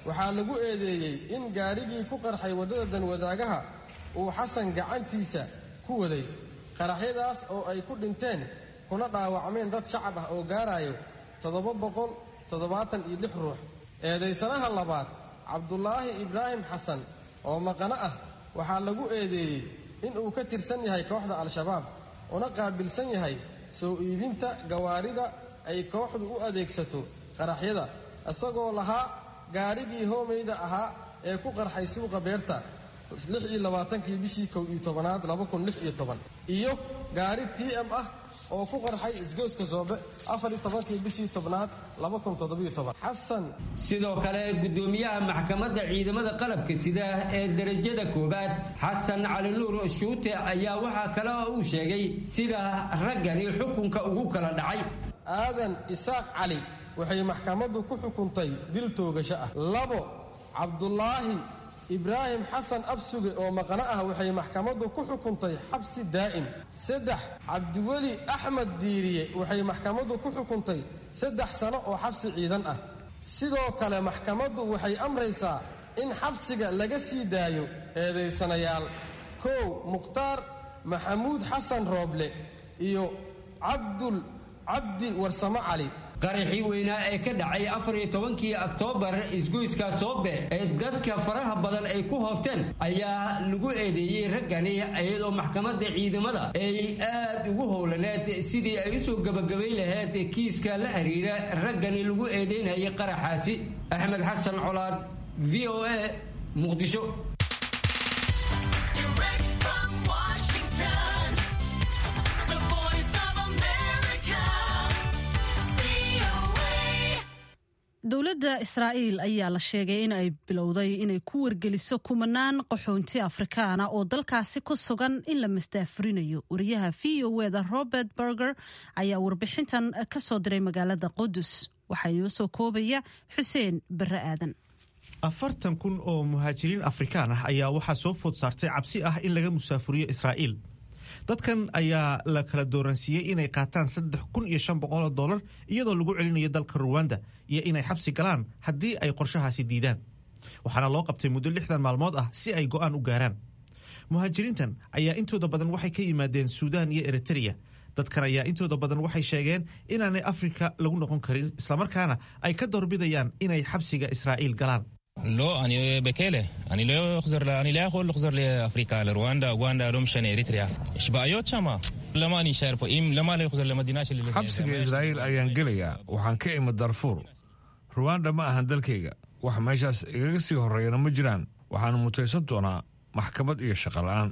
waxaa lagu eedeeyey in gaadhigii ku qarxay waddada danwadaagaha uu xasan gacantiisa ku waday qaraxyadaas oo ay ku dhinteen kuna dhaawacmeen dad shacab ah oo gaarayo toddoba boqol toddobaatan iyo lix ruux eedaysanaha labaad cabdulaahi ibraahim xasan oo maqano ah waxaa lagu eedeeyey in uu ka tirsan yahay kooxda al-shabaab una qaabilsan yahay soo iibinta gawaarida ay kooxdu u adeegsato qaraxyada isagoo lahaa gaadhigii hoomeyda ahaa ee ku qarxay suuqa beerta kii bishii kow iyo tobanaad iyo gaari t m ah oo ku qarxay isgoyska soobe afartobankii bishii tobnaad xasan sidoo kale gudoomiyaha maxkamadda ciidamada qalabka sida ee derajada koowaad xasan cali nuur shuute ayaa waxaa kale oo uu sheegay sida raggani xukunka ugu kala dhacay aadan isaaq cali waxay maxkamaddu ku xukuntay dil toogasho ah labo cabdulaahi ibraahim xasan absuge oo maqano ah waxay maxkamaddu ku xukuntay xabsi daa'im saddex cabdiweli axmed diiriye waxay maxkamaddu ku xukuntay saddex sano oo xabsi ciidan ah sidoo kale maxkamaddu waxay amraysaa in xabsiga laga sii daayo eedaysanayaal kow mukhtaar maxamuud xasan rooble iyo cabdul cabdi warsamo cali qaraxii weynaa ee ka dhacay afariyo tobankii oktoobar isgoyska soobe ee dadka faraha badan ay ku hoobteen ayaa lagu eedeeyey raggani iyadoo maxkamadda ciidamada ay aad ugu howlaneed sidii ay usoo gabagabay lahayd kiiska la xiriira raggani lagu eedeynayay qaraxaasi axmed xasan colaad v o a muqdisho dowladda israa'iil ayaa la sheegay in ay bilowday inay ku wargeliso kumanaan qaxoonti afrikaana oo dalkaasi ku sugan in la masdaafurinayo wariyaha v o eda robert berger ayaa warbixintan ka soo diray magaalada qudus waxaa inoo soo koobaya xuseen barre aadan afartan kun oo muhaajiriin afrikaan ah ayaa waxaa soo food saartay cabsi ah in laga musaafuriyo israa'iil dadkan ayaa la kala dooransiiyey inay qaataan saddex kun iyo shan boqol oo dollar iyadoo lagu celinayo dalka ruwanda iyo inay xabsi galaan haddii ay qorshahaasi diidaan waxaana loo qabtay muddo lixdan maalmood ah si ay go'aan u gaaraan muhaajiriintan ayaa intooda badan waxay ka yimaadeen suudaan iyo eritreya dadkan ayaa intooda badan waxay sheegeen inaanay afrika lagu noqon karin islamarkaana ay ka doorbidayaan inay xabsiga israa'iil galaan לא, אני בכלא. אני לא אחזור, אני לא יכול לחזור לאפריקה, לרואנדה, אוגנדה, לא משנה, אריתריאה. יש בעיות שם. למה אני אשאר פה? אם, למה אני אחזור למדינה שלי? xabsiga israa'iil ayaan gelayaa waxaan ka imid darfuur ruwanda ma ahan dalkayga wax meeshaas igaga sii horreeyana ma jiraan waxaana mutaysan doonaa maxkamad iyo shaqola'aan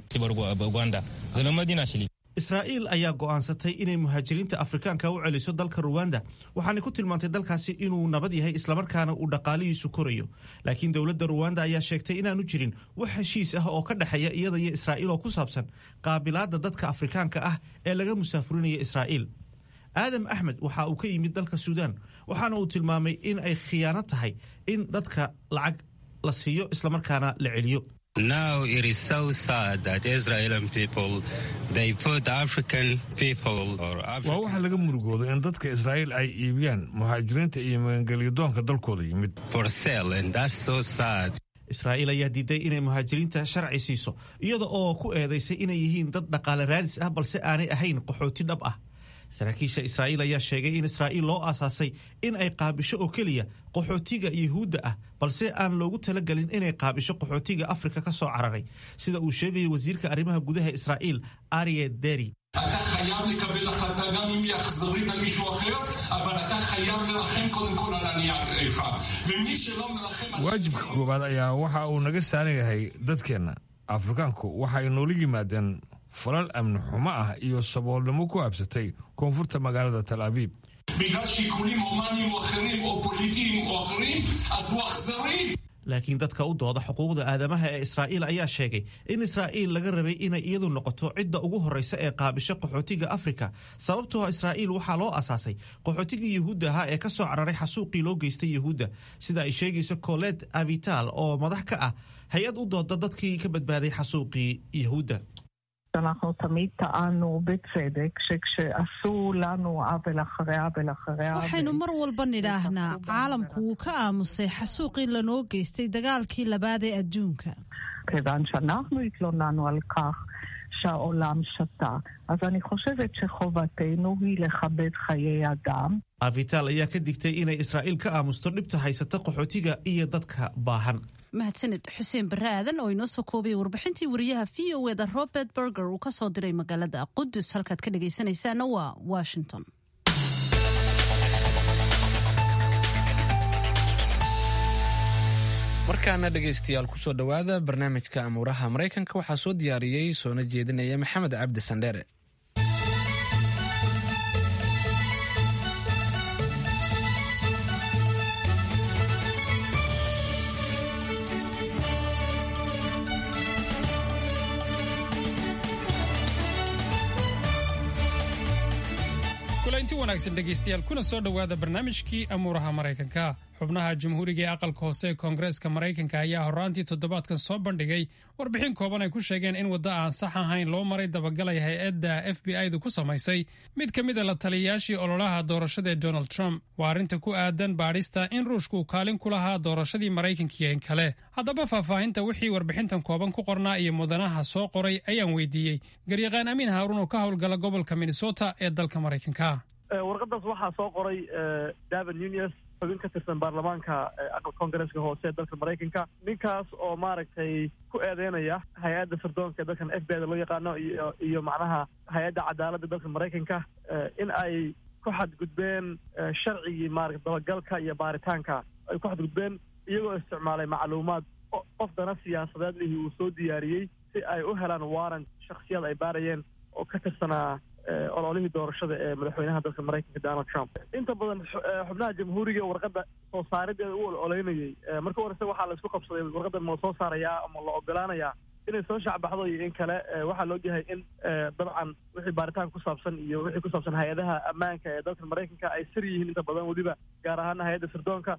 זה לא מדינה שלי. israa'iil ayaa go'aansatay inay muhaajiriinta afrikaanka u celiso dalka ruwanda waxaanay ku tilmaantay dalkaasi inuu nabad yahay islamarkaana uu dhaqaalihiisu korayo laakiin dowladda ruwanda ayaa sheegtay inaanu jirin wax heshiis ah oo ka dhexeeya iyada iyo israa'iil oo ku saabsan qaabilaadda dadka afrikaanka ah ee laga musaafurinaya israa'iil aadam axmed waxa uu ka yimid dalka suudaan waxaana uu tilmaamay in ay khiyaano tahay in dadka lacag la siiyo islamarkaana la celiyo Now it is so sad that Israeli people they put African people or waa waxa laga murugoodo in dadka israa'iil ay iibiyaan muhaajiriinta iyo magangelyadoonka dalkooda yimid for sale and that's so sad. israa'iil ayaa diiday inay muhaajiriinta sharci siiso iyada oo ku eedaysay inay yihiin dad dhaqaale raadis ah balse aanay ahayn qaxooti dhab ah saraakiisha israa'iil ayaa sheegay in israa'iil loo aasaasay in ay qaabisho oo keliya qaxootiga yuhuudda ah balse aan loogu talagelin inay qaabisho qaxootiga afrika ka soo cararay sida uu sheegaya wasiirka arrimaha gudaha israa'iil arye deri אתה חייב לקבל החלטה גם אם היא אכזרית על מישהו אחר, אבל אתה חייב לרחם קודם כל על ענייך. ומי שלא מרחם על... waajibka koowaad ayaa waxa uu naga saaran yahay dadkeenna afrikaanku waxay noola yimaadeen falal amni xumo ah iyo saboolnimo ku habsatay koonfurta magaalada tal abiib בגלל שיקולים הומניים או אחרים או פוליטיים או אחרים, אז הוא אכזרי. laakiin dadka u dooda xuquuqda aadamaha ee israa'iil ayaa sheegay in israa'iil laga rabay inay iyadu noqoto cidda ugu horreysa ee qaabisho qaxootiga afrika sababtoo israa'iil waxaa loo asaasay qaxootigii yuhuudda ahaa ee ka soo cararay xasuuqii loo geystay yuhuudda sida ay sheegayso colet avital oo madax ka ah hay-ad u dooda dadkii ka badbaaday xasuuqii yuhuudda שאנחנו תמיד טענו בצדק שכשעשו לנו עוול אחרי עוול אחרי עוול... waxaynu mar walba nidhaahnaa caalamku wuu ka aamusay xasuuqii lanoo geystay dagaalkii labaad ee adduunka כיוון שאנחנו התלוננו על כך שהעולם שתה. אז אני חושבת שחובתנו היא לכבד חיי אדם. avital ayaa ka digtay inay israa'iil ka aamusto dhibta haysata qaxootiga iyo dadka baahan mahadsanid xuseen barre aadan oo inoo soo koobaya warbixintii wariyaha v o eda robert berger uu ka soo diray magaalada qudus halkaad ka dhagaysanaysaana waa washington markaana dhegaystayaal kusoo dhowaada barnaamijka amuuraha maraykanka waxaa soo diyaariyey soona jeedinaya maxamed cabdi sandheere kulanti wanaagsan dhegaystayaal kuna soo dhowaada barnaamijkii amuuraha maraykanka xubnaha jamhuuriga ee aqalka hoose ee koongareeska maraykanka ayaa horraantii toddobaadkan soo bandhigay warbixin kooban ay ku sheegeen in waddo aan sax ahayn loo maray dabagalay hay-adda f b i du ku samaysay mid ka mid a la taliyayaashii ololaha doorashada ee donald trump waa arrinta ku aadan baadhista in ruushka uu kaalin ku lahaa doorashadii maraykankiiyo in kale haddaba faahfaahinta wixii warbixintan kooban ku qornaa iyo mudanaha soo qoray ayaan weydiiyey garyaqaan amiin haaruun oo ka howlgala gobolka minnesota ee dalka maraykanka warqadaas waxaa soo qoray david nunes xubin ka tirsan baarlamaanka aqalka koongareeska hoose ee dalka maraykanka ninkaas oo maaragtay ku eedeynaya hay-adda sirdoonka ee dalkan f b i da loo yaqaano iyo iyo macnaha hay-adda cadaaladda dalka maraykanka in ay ku xadgudbeen sharcigii maarata dabagalka iyo baaritaanka ay ku xadgudbeen iyagoo isticmaalay macluumaad qof dana siyaasadeed lihii uu soo diyaariyey si ay u helaan warrant shaksiyad ay baarayeen oo ka tirsanaa ololihii doorashada ee madaxweynaha dalka maraykanka donald trump inta badan xubnaha jamhuuriga warqadda soo saarideeda u ololeynayey marka horese waxaa la isku qabsaday warqaddan ma la soo saarayaa ama la ogolaanayaa inay soo shacbaxdo iyo in kale waxaa la ogyahay in dabcan wixii baaritaan ku saabsan iyo wixii ku saabsan hay-adaha ammaanka ee dalka maraykanka ay sir yihiin inta badan weliba gaar ahaana hay-adda sirdoonka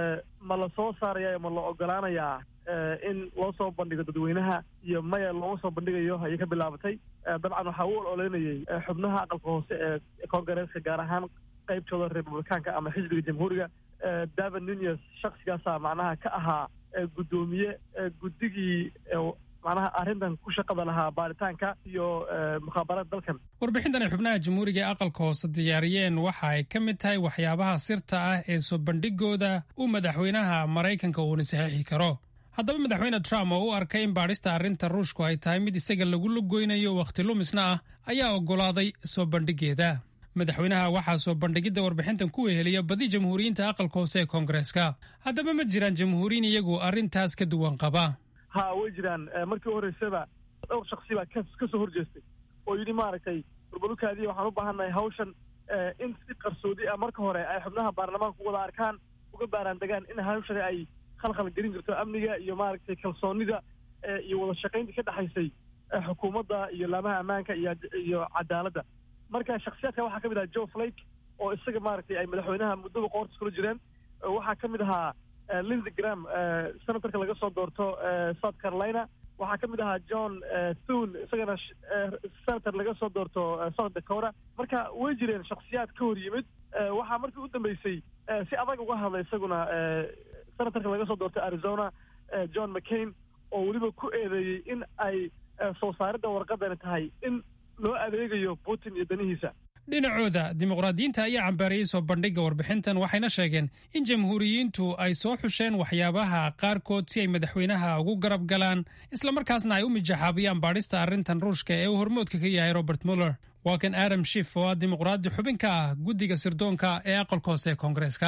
ma la soo saaraya ma la ogolaanayaa in loo soo bandhigo dadweynaha iyo maya looma soo bandhigayo ayay ka bilaabatay dabcan waxaa u ololeynayey xubnaha aqalka hoose ee koongareeska gaar ahaan qaybtooda republikaanka ama xisbiga jamhuuriga david nunes shaksigaasa macnaha ka ahaa guddoomiye guddigii macnaha arrintan ku shaqada lahaa baaritaanka iyo mukhaabaraad dalkan warbixintan ay xubnaha jamhuuriga ee aqalka hoose diyaariyeen waxa ay ka mid tahay waxyaabaha sirta ah ee soo bandhigooda uu madaxweynaha maraykanka uuna saxiixi karo haddaba madaxweyne trump oo u arkay in baadhista arrinta ruushku ay tahay mid isaga lagu lugoynayo wakhti lumisna ah ayaa oggolaaday soo bandhigeeda madaxweynaha waxaa soo bandhigidda warbixintan ku weheliya badi jamhuuriyiinta aqalka hoose ee koongareeska haddaba ma jiraan jamhuuriyiin iyagu arrintaas ka duwan qaba ha way jiraan markii u horreysaba dhowr shaksi baa ka soo horjeestay oo yidhi maaragtay burbalukaadii waxaan u baahannahay hawshan in si qarsoodi ah marka hore ay xubnaha baarlamaanka wada arkaan uga baaraan degaan in hawshani ay khalkhal gelin jirto amniga iyo maaragtay kalsoonida iyo wada shaqayntii ka dhexaysay xukuumadda iyo laamaha ammaanka iyo iyo cadaaladda marka shaksiyaadka waxaa ka mid ahaa joe flake oo isaga maaragtay ay madaxweynaha muddada qoorta kula jireen waxaa ka mid ahaa lindsey gram senatorka laga soo doorto south carolina waxaa ka mid ahaa john thune isagana senator laga soo doorto south dakota marka way jireen shaksiyaad ka hor yimid waxaa markii u dambeysay si adag uga hadlay isaguna senatorka laga soo doortay arizona john mccain oo weliba ku eedeeyey in ay soo saaridda warqadani tahay in loo adeegayo putin iyo danihiisa dhinacooda dimuqraadiyiinta ayaa cambaariyey soo bandhigga warbixintan waxayna sheegeen in jamhuuriyiintu ay soo xusheen waxyaabaha qaarkood si ay madaxweynaha ugu garab galaan islamarkaasna ay u mijaxaabiyaan baadhista arrintan ruushka ee uu hormoodka ka yahay robert muller waa kan adam shif oo ah dimuqraadi xubin ka ah guddiga sirdoonka ee aqalka hoose ee koongareeska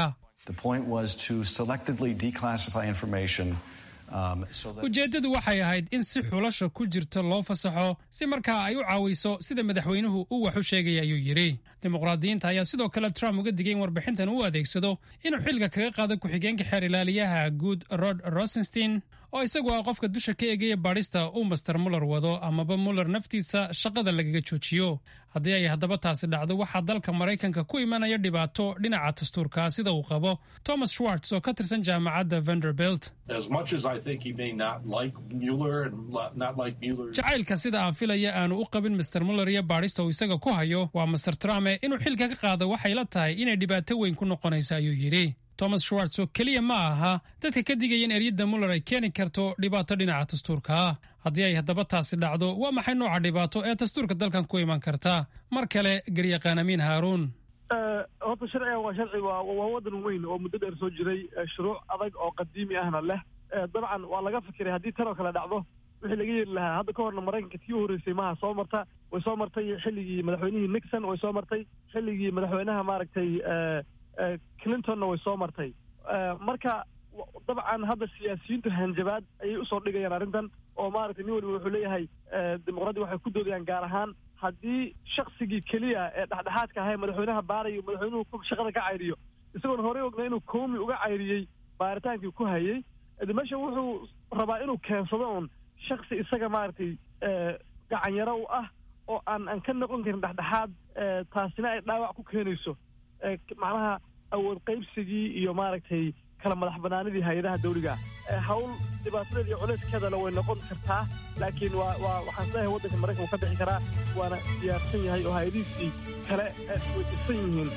ujeeddadu waxay ahayd in si xulasha ku jirta loo fasaxo si markaa ay u caawiso sida madaxweynuhu uu wax u sheegaya ayuu yidhi dimuqraadiyiinta ayaa sidoo kale trump uga digay in warbixintan uu adeegsado inuu xilka kaga qaado ku-xigeenka xeer ilaaliyaha guud rod rosenstein oo isagu ah qofka dusha ka eegaya baadhista uu master muller wado amaba muller naftiisa shaqada lagaga joojiyo haddii ay haddaba taasi dhacdo waxaa dalka maraykanka ku imanaya dhibaato dhinaca dastuurka sida uu qabo thomas schwartz oo ka tirsan jaamacadda vanderbilt jacaylka sida aan filaya aanu u qabin master muller iyo baadhista uu isaga ku hayo waa master trump inuu xilka ka qaado waxay la tahay inay dhibaato weyn ku noqonaysa ayuu yidhi thomas schwartz oo keliya ma aha dadka ka digaya in eryadda muller ay keeni karto dhibaato dhinaca dastuurka ah haddii ay haddaba taasi dhacdo waa maxay nooca dhibaato ee dastuurka dalkan ku iman karta mar kale garyaqaan amiin haaruun horta sharcigan waa sharci waa waa waddan weyn oo muddo dheer soo jiray shuruuc adag oo qadiimi ahna leh dabcan waa laga fikiray haddii tan oo kale dhacdo wixii laga yeeli lahaa hadda ka horna maraykanka tii u horreysay maha soo marta way soo martay xilligii madaxweynihii nixon way soo martay xilligii madaxweynaha maaragtay clintonna way soo martay marka dabcan hadda siyaasiyiintu hanjabaad ayay usoo dhigayaan arrintan oo maaragtay nin waliba wuxuu leeyahay dimuqraadi waxay ku doodayaan gaar ahaan haddii shaksigii keliya ee dhexdhexaadka ahay madaxweynaha baarayo madaxweynuhu shaqada ka cayriyo isagoon horey ogna inuu koomi uga cayriyey baaritaankii ku hayay meesha wuxuu rabaa inuu keensado un shaksi isaga maaragtay gacanyaro u ah oo aan aan ka noqon karin dhexdhexaad taasina ay dhaawac ku keenayso macnaha awood qaybsigii iyo maaragtay kala madax banaanidii hay-adaha dawliga hawl dhibaatadeeda iyo culeyskeedana way noqon kartaa laakiin waa waa waxaan isleeyahay waddanka maraykan uu ka bixi karaa waana diyaarsan yahay oo hay-adihiisii kale way dhisan yihiin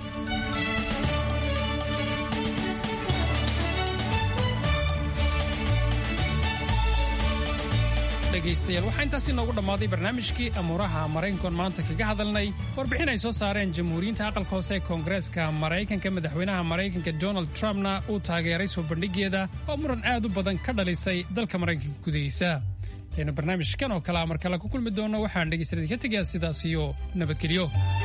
dhegaystayaal waxaa intaas inoogu dhammaaday barnaamijkii amuuraha maraykankoon maanta kaga hadalnay warbixin ay soo saareen jamhuuriyiinta aqalka hoose ee koongareeska maraykanka madaxweynaha maraykanka donald trumpna uu taageeray soo bandhigeeda oo muran aad u badan ka dhalisay dalka maraykanka gudihiisa aynu barnaamijkan oo kalea mar kale ku kulmi doonno waxaan dhegaystayaal ka tegayaa sidaas iyo nabadgelyo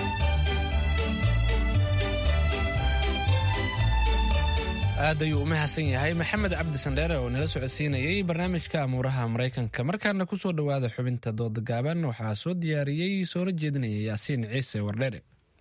aad ayuu u mahadsan yahay maxamed cabdi sandheere oo nala socodsiinayay barnaamijka amuuraha maraykanka markaana ku soo dhowaada xubinta dooda gaaban waxaa soo diyaariyey soona jeedinaya yaasiin ciise wardheere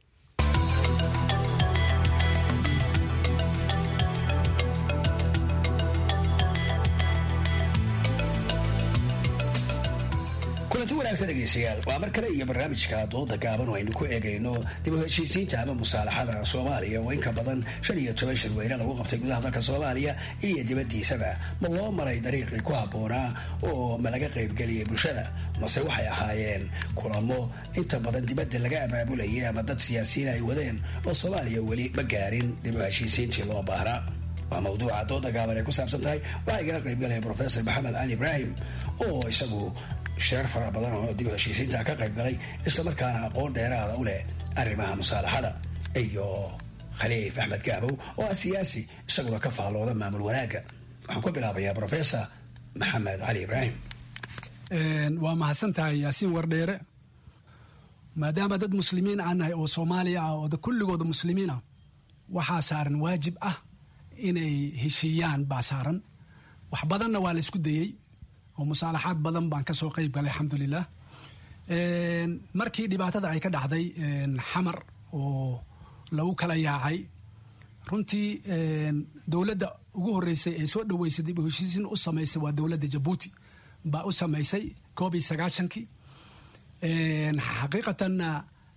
kulanti wanaagsan dhegeystayaal waa mar kale iyo barnaamijka dooda gaaban oo aynu ku eegayno dib u heshiisiinta ama musaalaxada soomaaliya oo in ka badan shan iyo toban shirweyne lagu qabtay gudaha dalka soomaaliya iyo dibaddiisaba ma loo maray dariiqii ku habboonaa oo ma laga qaybgeliyay bulshada mase waxay ahaayeen kulamo inta badan dibadda laga abaabulayay ama dad siyaasiyiin ay wadeen oo soomaaliya weli ma gaarin dib u heshiisiintii loo baahnaa waa mawduuca dooda gaaban ay ku saabsan tahay waxaa igala qaybgalaya profesor maxamed cali ibraahim oo isagu shirar fara badan oo dib u heshiisiinta ka qayb galay islamarkaana aqoon dheeraada u leh arrimaha musaalaxada iyo khaliif axmed gaabow oo ah siyaasi isaguna ka faallooda maamul wanaagga waxaan ku bilaabayaa professor maxamed cali ibraahim waa mahadsan tahay yaasiin wardheere maadaama dad muslimiin aan nahay oo soomaaliya ah oo kulligooda muslimiin ah waxaa saaran waajib ah inay heshiiyaan baa saaran wax badanna waa la isku dayey oo musaalaxaad badan baan kasoo qayb galay alxamdulilah markii dhibaatada ay ka dhacday xamar oo lagu kala yaacay runtii dowladda ugu horeysay ee soo dhaweysay dib u heshiisiin u samaysay waa dowladda jabuuti baa u samaysay koob iyo sagaashankii xaqiiqatanna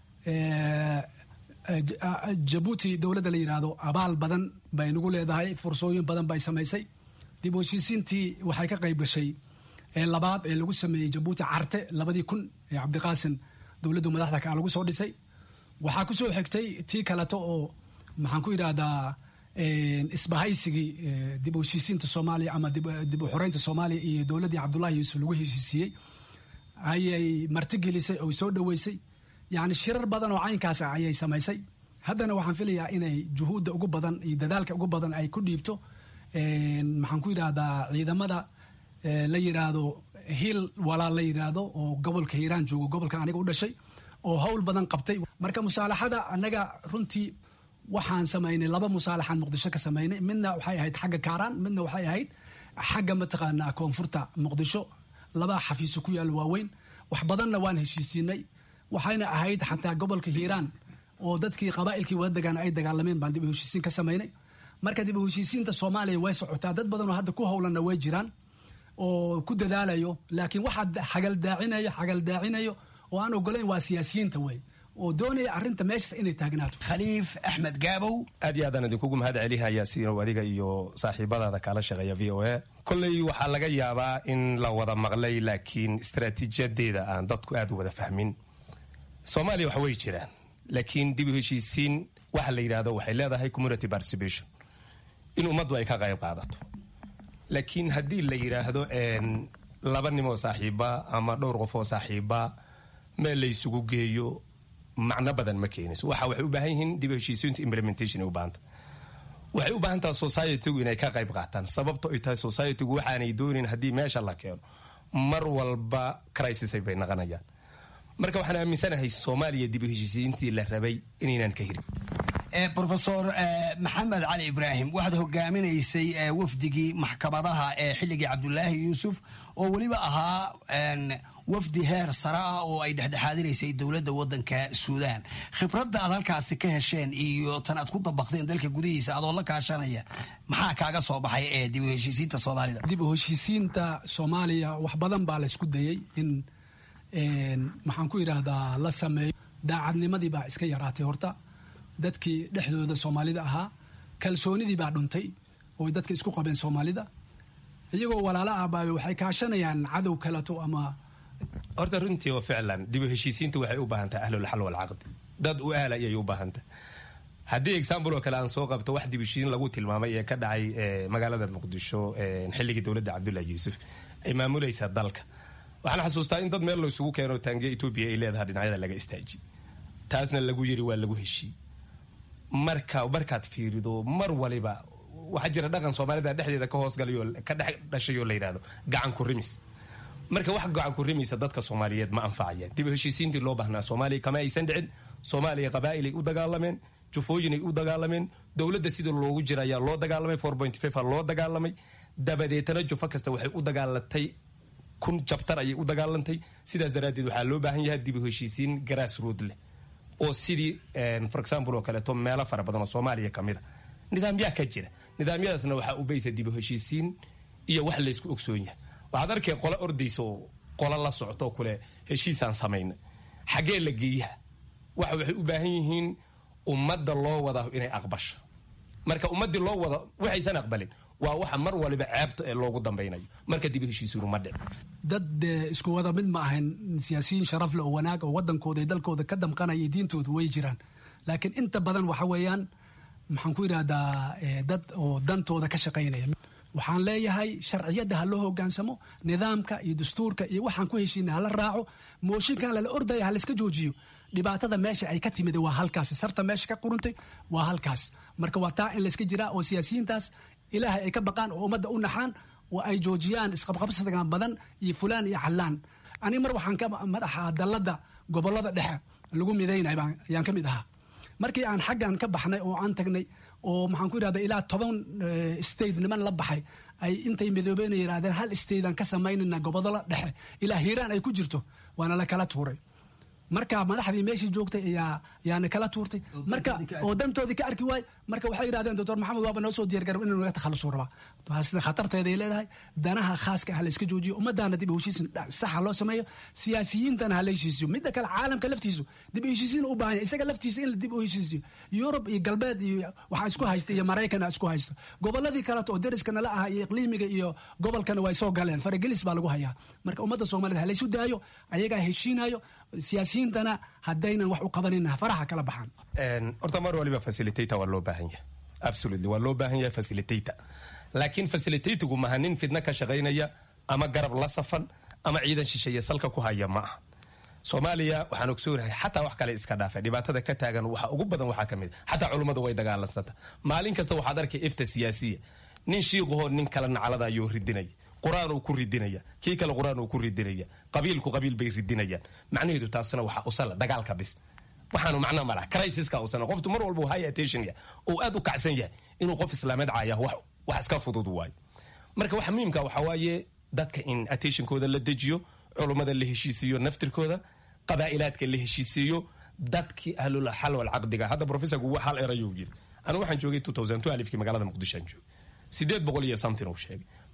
jabuuti dowladda la yidhaahdo abaal badan bay nagu leedahay fursooyin badan bay samaysay dib u heshiisiintii waxay ka qayb gashay ee labaad ee lagu sameeyey jabuuti carte labadii kun ee cabdiqaasin dowladdu madaxda kaa lagu soo dhisay waxaa ku soo xigtay tii kaleto oo maxaan ku yidhaahdaa isbahaysigii dib u heshiisiinta soomaaliya ama dib u xoreynta soomaaliya iyo dowladdii cabdullahi yuusuf lagu heshiisiiyey ayay martigelisay oo soo dhoweysay yacni shirar badan oo caynkaas ah ayay samaysay haddana waxaan filayaa inay juhuudda ugu badan iyo dadaalka ugu badan ay ku dhiibto maxaan ku yidhaahdaa ciidamada la yidhaahdo hiil walaal la yidhaahdo oo gobolka hiiraan joogo gobolkan aniga u dhashay oo hawl badan qabtay marka musaalaxada annaga runtii waxaan samaynay laba musaalaxaan muqdisho ka samaynay midna waxay ahayd xagga kaaraan midna waxay ahayd xagga mataqaanaa koonfurta muqdisho laba xafiiso ku yaal waaweyn wax badanna waan heshiisiinay waxayna ahayd xataa gobolka hiiraan oo dadkii qabaa'ilkii wada degaan ay dagaalameen baan dib u heshiisiin ka samaynay marka dib u heshiisiinta soomaaliya way socotaa dad badan oo hadda ku howlanna way jiraan oo ku dadaalayo laakiin waxaa xagaldaacinayo xagaldaacinayo oo aan ogolayn waa siyaasiyiinta wey oo doonaya arrinta meeshas inay taagnaato khaliif axmed gaabow aad iyo aadaan idinkugu mahad celihayaa siinow adiga iyo saaxiibadaada kaala shaqeeya v o a kolley waxaa laga yaabaa in la wada maqlay laakiin istaraatiijiyadeeda aan dadku aad u wada fahmin soomaaliya wax way jiraan laakiin dib u heshiisiin waxa la yidhahdo waxay leedahay community participation in ummaddu ay ka qayb qaadato laakiin haddii la yidhaahdo laba nim oo saaxiiba ama dhowr qof oo saaxiiba meel la isugu geeyo macno badan ma keenayso waxa waxay u baahan yihiin dib u heshiisiintu implementation ay u baahanta waxay u baahan tahay societygu inay ka qayb qaataan sababto ay tahay societygu waxaanay doonin haddii meesha la keeno mar walba crisisay bay naqanayaan marka waxaan aaminsanahay soomaaliya dib u heshiisiintii la rabay inaynan ka hirin rofesor maxamed cali ibraahim waxaad hogaaminaysay wafdigii maxkamadaha ee xilligii cabdulaahi yuusuf oo weliba ahaa wafdi heer sare ah oo ay dhexdhexaadinaysay dowladda wadanka suudaan khibradda aad halkaasi ka hesheen iyo tan aad ku dabaqdeen dalka gudihiisa adoo la kaashanaya maxaa kaaga soo baxay ee dib u heshiisiinta soomaalida dib u heshiisiinta soomaaliya wax badan baa laysku dayey in maxaan ku yidhaahdaa la sameeyo daacadnimadii baa iska yaraatay horta dadkii dhexdooda soomaalida ahaa kalsoonidii baa dhuntay oo dadka isku qabeen soomaalida iyagoo walaalo ahbaabe waxay kaashanayaan cadow kaleto ama horta runtii oo ficlan dib u heshiisiinta waxay u baahan tahay ahlulxal walcaqdi dad u ahla ayay u baahan tahay haddii example oo kale aan soo qabto wax dib u heshiisiin lagu tilmaamay ee ka dhacay magaalada muqdisho xilligii dowladda cabdullahi yuusuf ay maamulaysaa dalka waxaan xasuustaa in dad meel la isugu keeno taangiya etoobiya ay leedahay dhinacyada laga istaaji taasna lagu yiri waa lagu heshii marka markaad fiirido mar waliba waxaa jira dhaqan soomaalida dhexdeeda ka hoosgalayo ka dhex dhashayoo la yidhahdo gacan ku rimis marka wax gacan ku rimaysa dadka soomaaliyeed ma anfacayaan dib u heshiisiintii loo baahnaa soomaaliya kama aysan dhicin soomaaliya qabaa'ilay u dagaalameen jufooyinay u dagaalameen dowladda sida loogu jira ayaa loo dagaalamay four point five loo dagaalamay dabadeetana jufo kasta waxay u dagaalatay kun jabtar ayay u dagaalantay sidaas daraaddeed waxaa loo baahan yahay dib u heshiisiin grass road leh oo sidii for example oo kaleeto meelo fara badan oo soomaaliya ka mid a nidaamyaa ka jira nidaamyadaasna waxaa u baysa dib u heshiisiin iyo wax laysku ogsoon yahay waxaad arkay qolo ordaysa oo qolo la socto kule heshiisaan samayna xaggee la geeyaha waxa waxay u baahan yihiin ummadda loo wada inay aqbasho marka ummaddii loo wada waxaysan aqbalin waa waxa mar waliba ceebta ee loogu dambaynayo marka dib u heshiisiinu ma dhic dad isku wada mid ma ahayn siyaasiyiin sharaf leh oo wanaag oo wadankooda iyo dalkooda ka damqanaya diintooda way jiraan laakiin inta badan waxa weeyaan maxaan ku yidhahdaa dad oo dantooda ka shaqaynaya waxaan leeyahay sharciyadda ha loo hogaansamo nidaamka iyo dastuurka iyo waxaan ku heshiina hala raaco mooshinkan lala ordaya ha layska joojiyo dhibaatada meesha ay ka timid waa halkaas sarta meesha ka quruntay waa halkaas marka waa taa in layska jiraa oo siyaasiyiintaas ilaahay ay ka baqaan oo ummadda u naxaan oo ay joojiyaan isqabqabsigan badan iyo fulaan iyo callaan aniga mar waxaan ka madaxa dalladda gobolada dhexe lagu midaynay ayaan ka mid ahaa markii aan xaggan ka baxnay oo aan tagnay oo maxaan ku yidhahda ilaa toban state niman la baxay ay intay midoobeen yidhahdeen hal statean ka samaynayna gobolada dhexe ilaa hiiraan ay ku jirto waana la kala tuuray marka madaxdii meeshii joogtay ayaa yaana kala tuurtay marka oo dantoodii ka arki waay marka waxay yidhahdeen doctor maxamed waaba noo soo diyaargarab inuu naga takhalusu rabaa taasna khatarteeday leedahay danaha khaaska ah la iska joojiyo ummadaana dib u heshiisin saxa loo sameeyo siyaasiyiintana ha la heshiisiyo midda kale caalamka laftiisu dib u heshiisiin u baahan isaga laftiisa in la dib u heshiisiyo yurub iyo galbeed iyo waxaa isku haysta iyo maraykana isku haysto goboladii kaleto oo deriskana la aha iyo iqliimiga iyo gobolkana way soo galeen faragelis baa lagu hayaa marka ummadda soomaaliyed ha laysu daayo ayagaa heshiinayo siyaasiyiintana haddaynan wax u qabanin faraha kala baxaan horta mar waliba facilitator waa loo baahan yahay absolutely waa loo baahan yahay facilitator laakiin facilitatigu maha nin fidna ka shaqaynaya ama garab la safan ama ciidan shisheeye salka ku haya ma aha soomaaliya waxaan ogsoonahay xataa wax kale iska dhaafa dhibaatada ka taagan waxa ugu badan waxaa ka mid xataa culummadu way dagaalansanta maalin kasta waxaad arkay ifta siyaasiya nin shiiqahoo nin kale naclada ayuu ridinaya qur-aan uu ku ridinaya kii kale qur-aan uu ku ridinaya qabiilku qabiil bay ridinayaan macnaheedu taasina waxaa usala dagaalka bis waxaanu macnaa malaha crisiska usana qoftu mar walba high attention yahay oo aad u kacsan yahay inuu qof islaameed caaya wax wax iska fudud waayo marka waxa muhiimka waxaa waaye dadka in attentionkooda la dejiyo culummada la heshiisiiyo naftirkooda qabaa'ilaadka la heshiisiiyo dadkii ahlul xal wal caqdiga hadda professorku hal erayuu yiri anigu waxaan joogay 2012 kii magaalada muqdisho aan joogay sideed boqol iyo something uu sheegay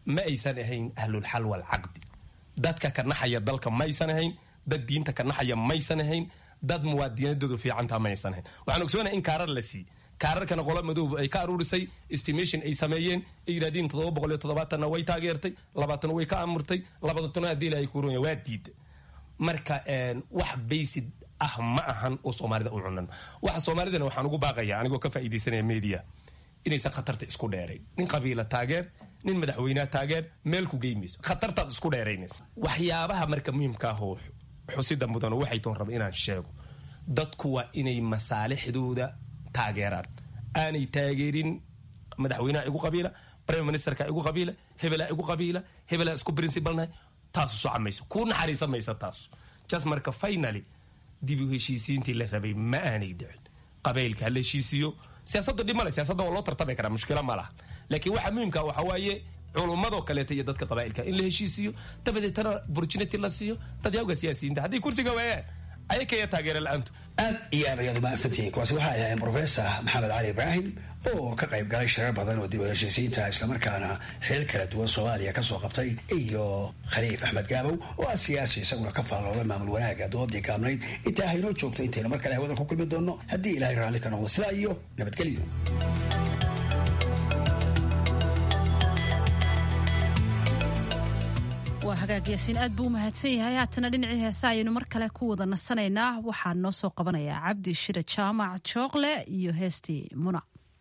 ma aysan ahayn ahlulxal walcaqdi dadka ka naxaya dalka maysan ahayn dad diinta ka naxaya maysan ahayn dad muwaadinadoodu fiicantaa maysan ahayn waxaan ogsoonahay in kaarar la siiy kaararkana qola madooba ay ka aruurisay estimation ay sameeyeen ay yidhahdeen toddoba boqol iyo toddobaatanna way taageertay labaatana way ka amurtay labadantana haddii la ay kuuronya waa diida marka wax baysid ah ma ahan oo soomaalida u cunan waxa soomaalidana waxaan ugu baaqaya anigoo ka faa'iidaysanaya media inaysan khatarta isku dheerayn nin qabiila taageer nin madaxweyneha taageer meel ku geymayso khatartaad isku dheeraynaysa waxyaabaha marka muhiimka ahoo xusida mudan waxay toon raba inaan sheego dadku waa inay masaalixdooda taageeraan aanay taageerin madaxweynaha igu qabiila prime ministerka igu qabiila hebelaa igu qabiila hebelaa isku principalnahay taasu soca mayso kuu naxariisa maysa taasu just marka finally dib u heshiisiintii la rabay ma aanay dhicin qabaylka hala heshiisiiyo siyaasaddu dhib male siyaasadda waa loo tartami karaa mushkila ma laha laakiin waxa muhiimka waxa waaye culummadoo kaleeta iyo dadka qabaa'ilka in la heshiisiiyo dabadeetana opportunity la siiyo dadyawga siyaasiyiinta hadday kursiga waayaan ayakaya taageera la-aantu aad iyo aad ayaad umahadsantihiin kuwaasi waxay ahaayeen professor maxamed cali ibraahim oo ka qayb galay shirar badan oo dib u heshiisiinta islamarkaana xil kala duwan soomaaliya kasoo qabtay iyo khaliif axmed gaabow oo ah siyaasi isaguna ka faallooday maamul wanaaga doodii gaabnayd intaa haynoo joogto intaynu mar kale hawada ku kulmi doonno haddii ilaahay raalli ka noqdo sidaa iyo nabadgelyo waa hagaag yaasiin aad buu u mahadsan yahay haatana dhinacii heesa ayaynu mar kale ku wada nasanaynaa waxaa noo soo qabanayaa cabdi shire jaamac jookle iyo heestii muna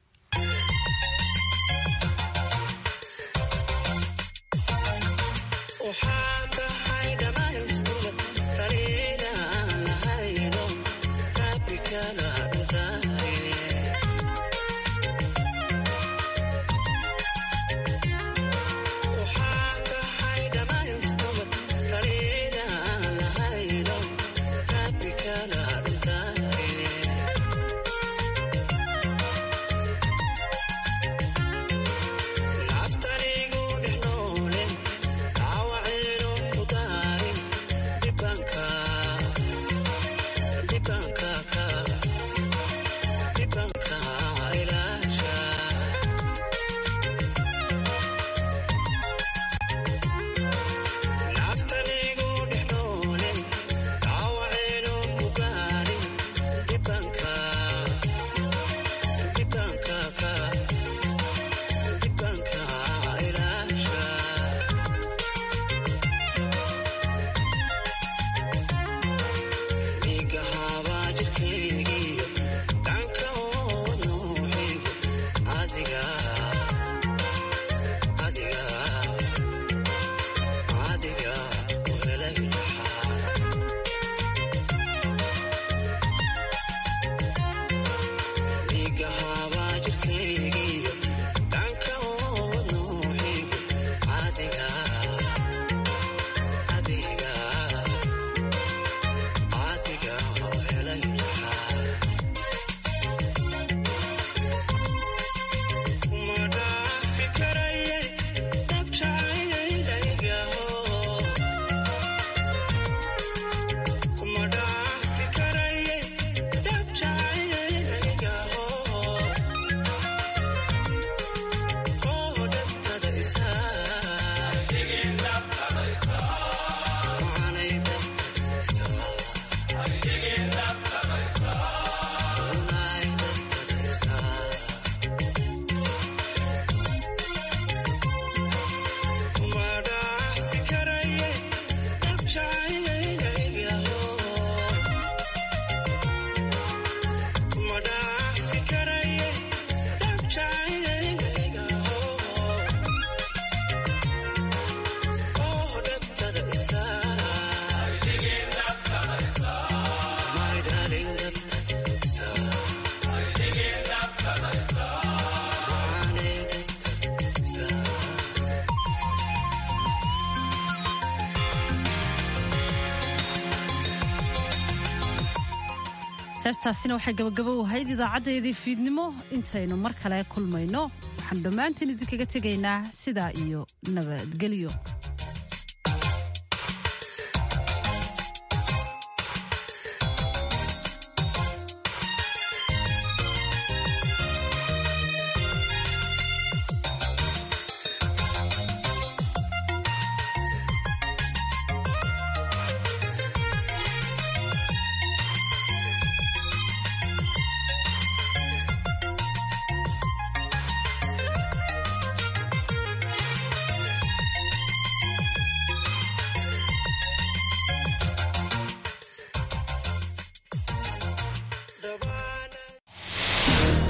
heestaasina waxay gabagabo u ahayd idaacadeedii fiidnimo intaynu mar kale kulmayno waxaanu dhammaantiin idinkaga tegaynaa sidaa iyo nabadgelyo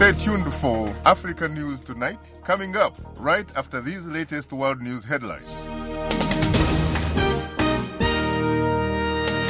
Stay tuned for Africa News Tonight, coming up right after these latest world news headlines.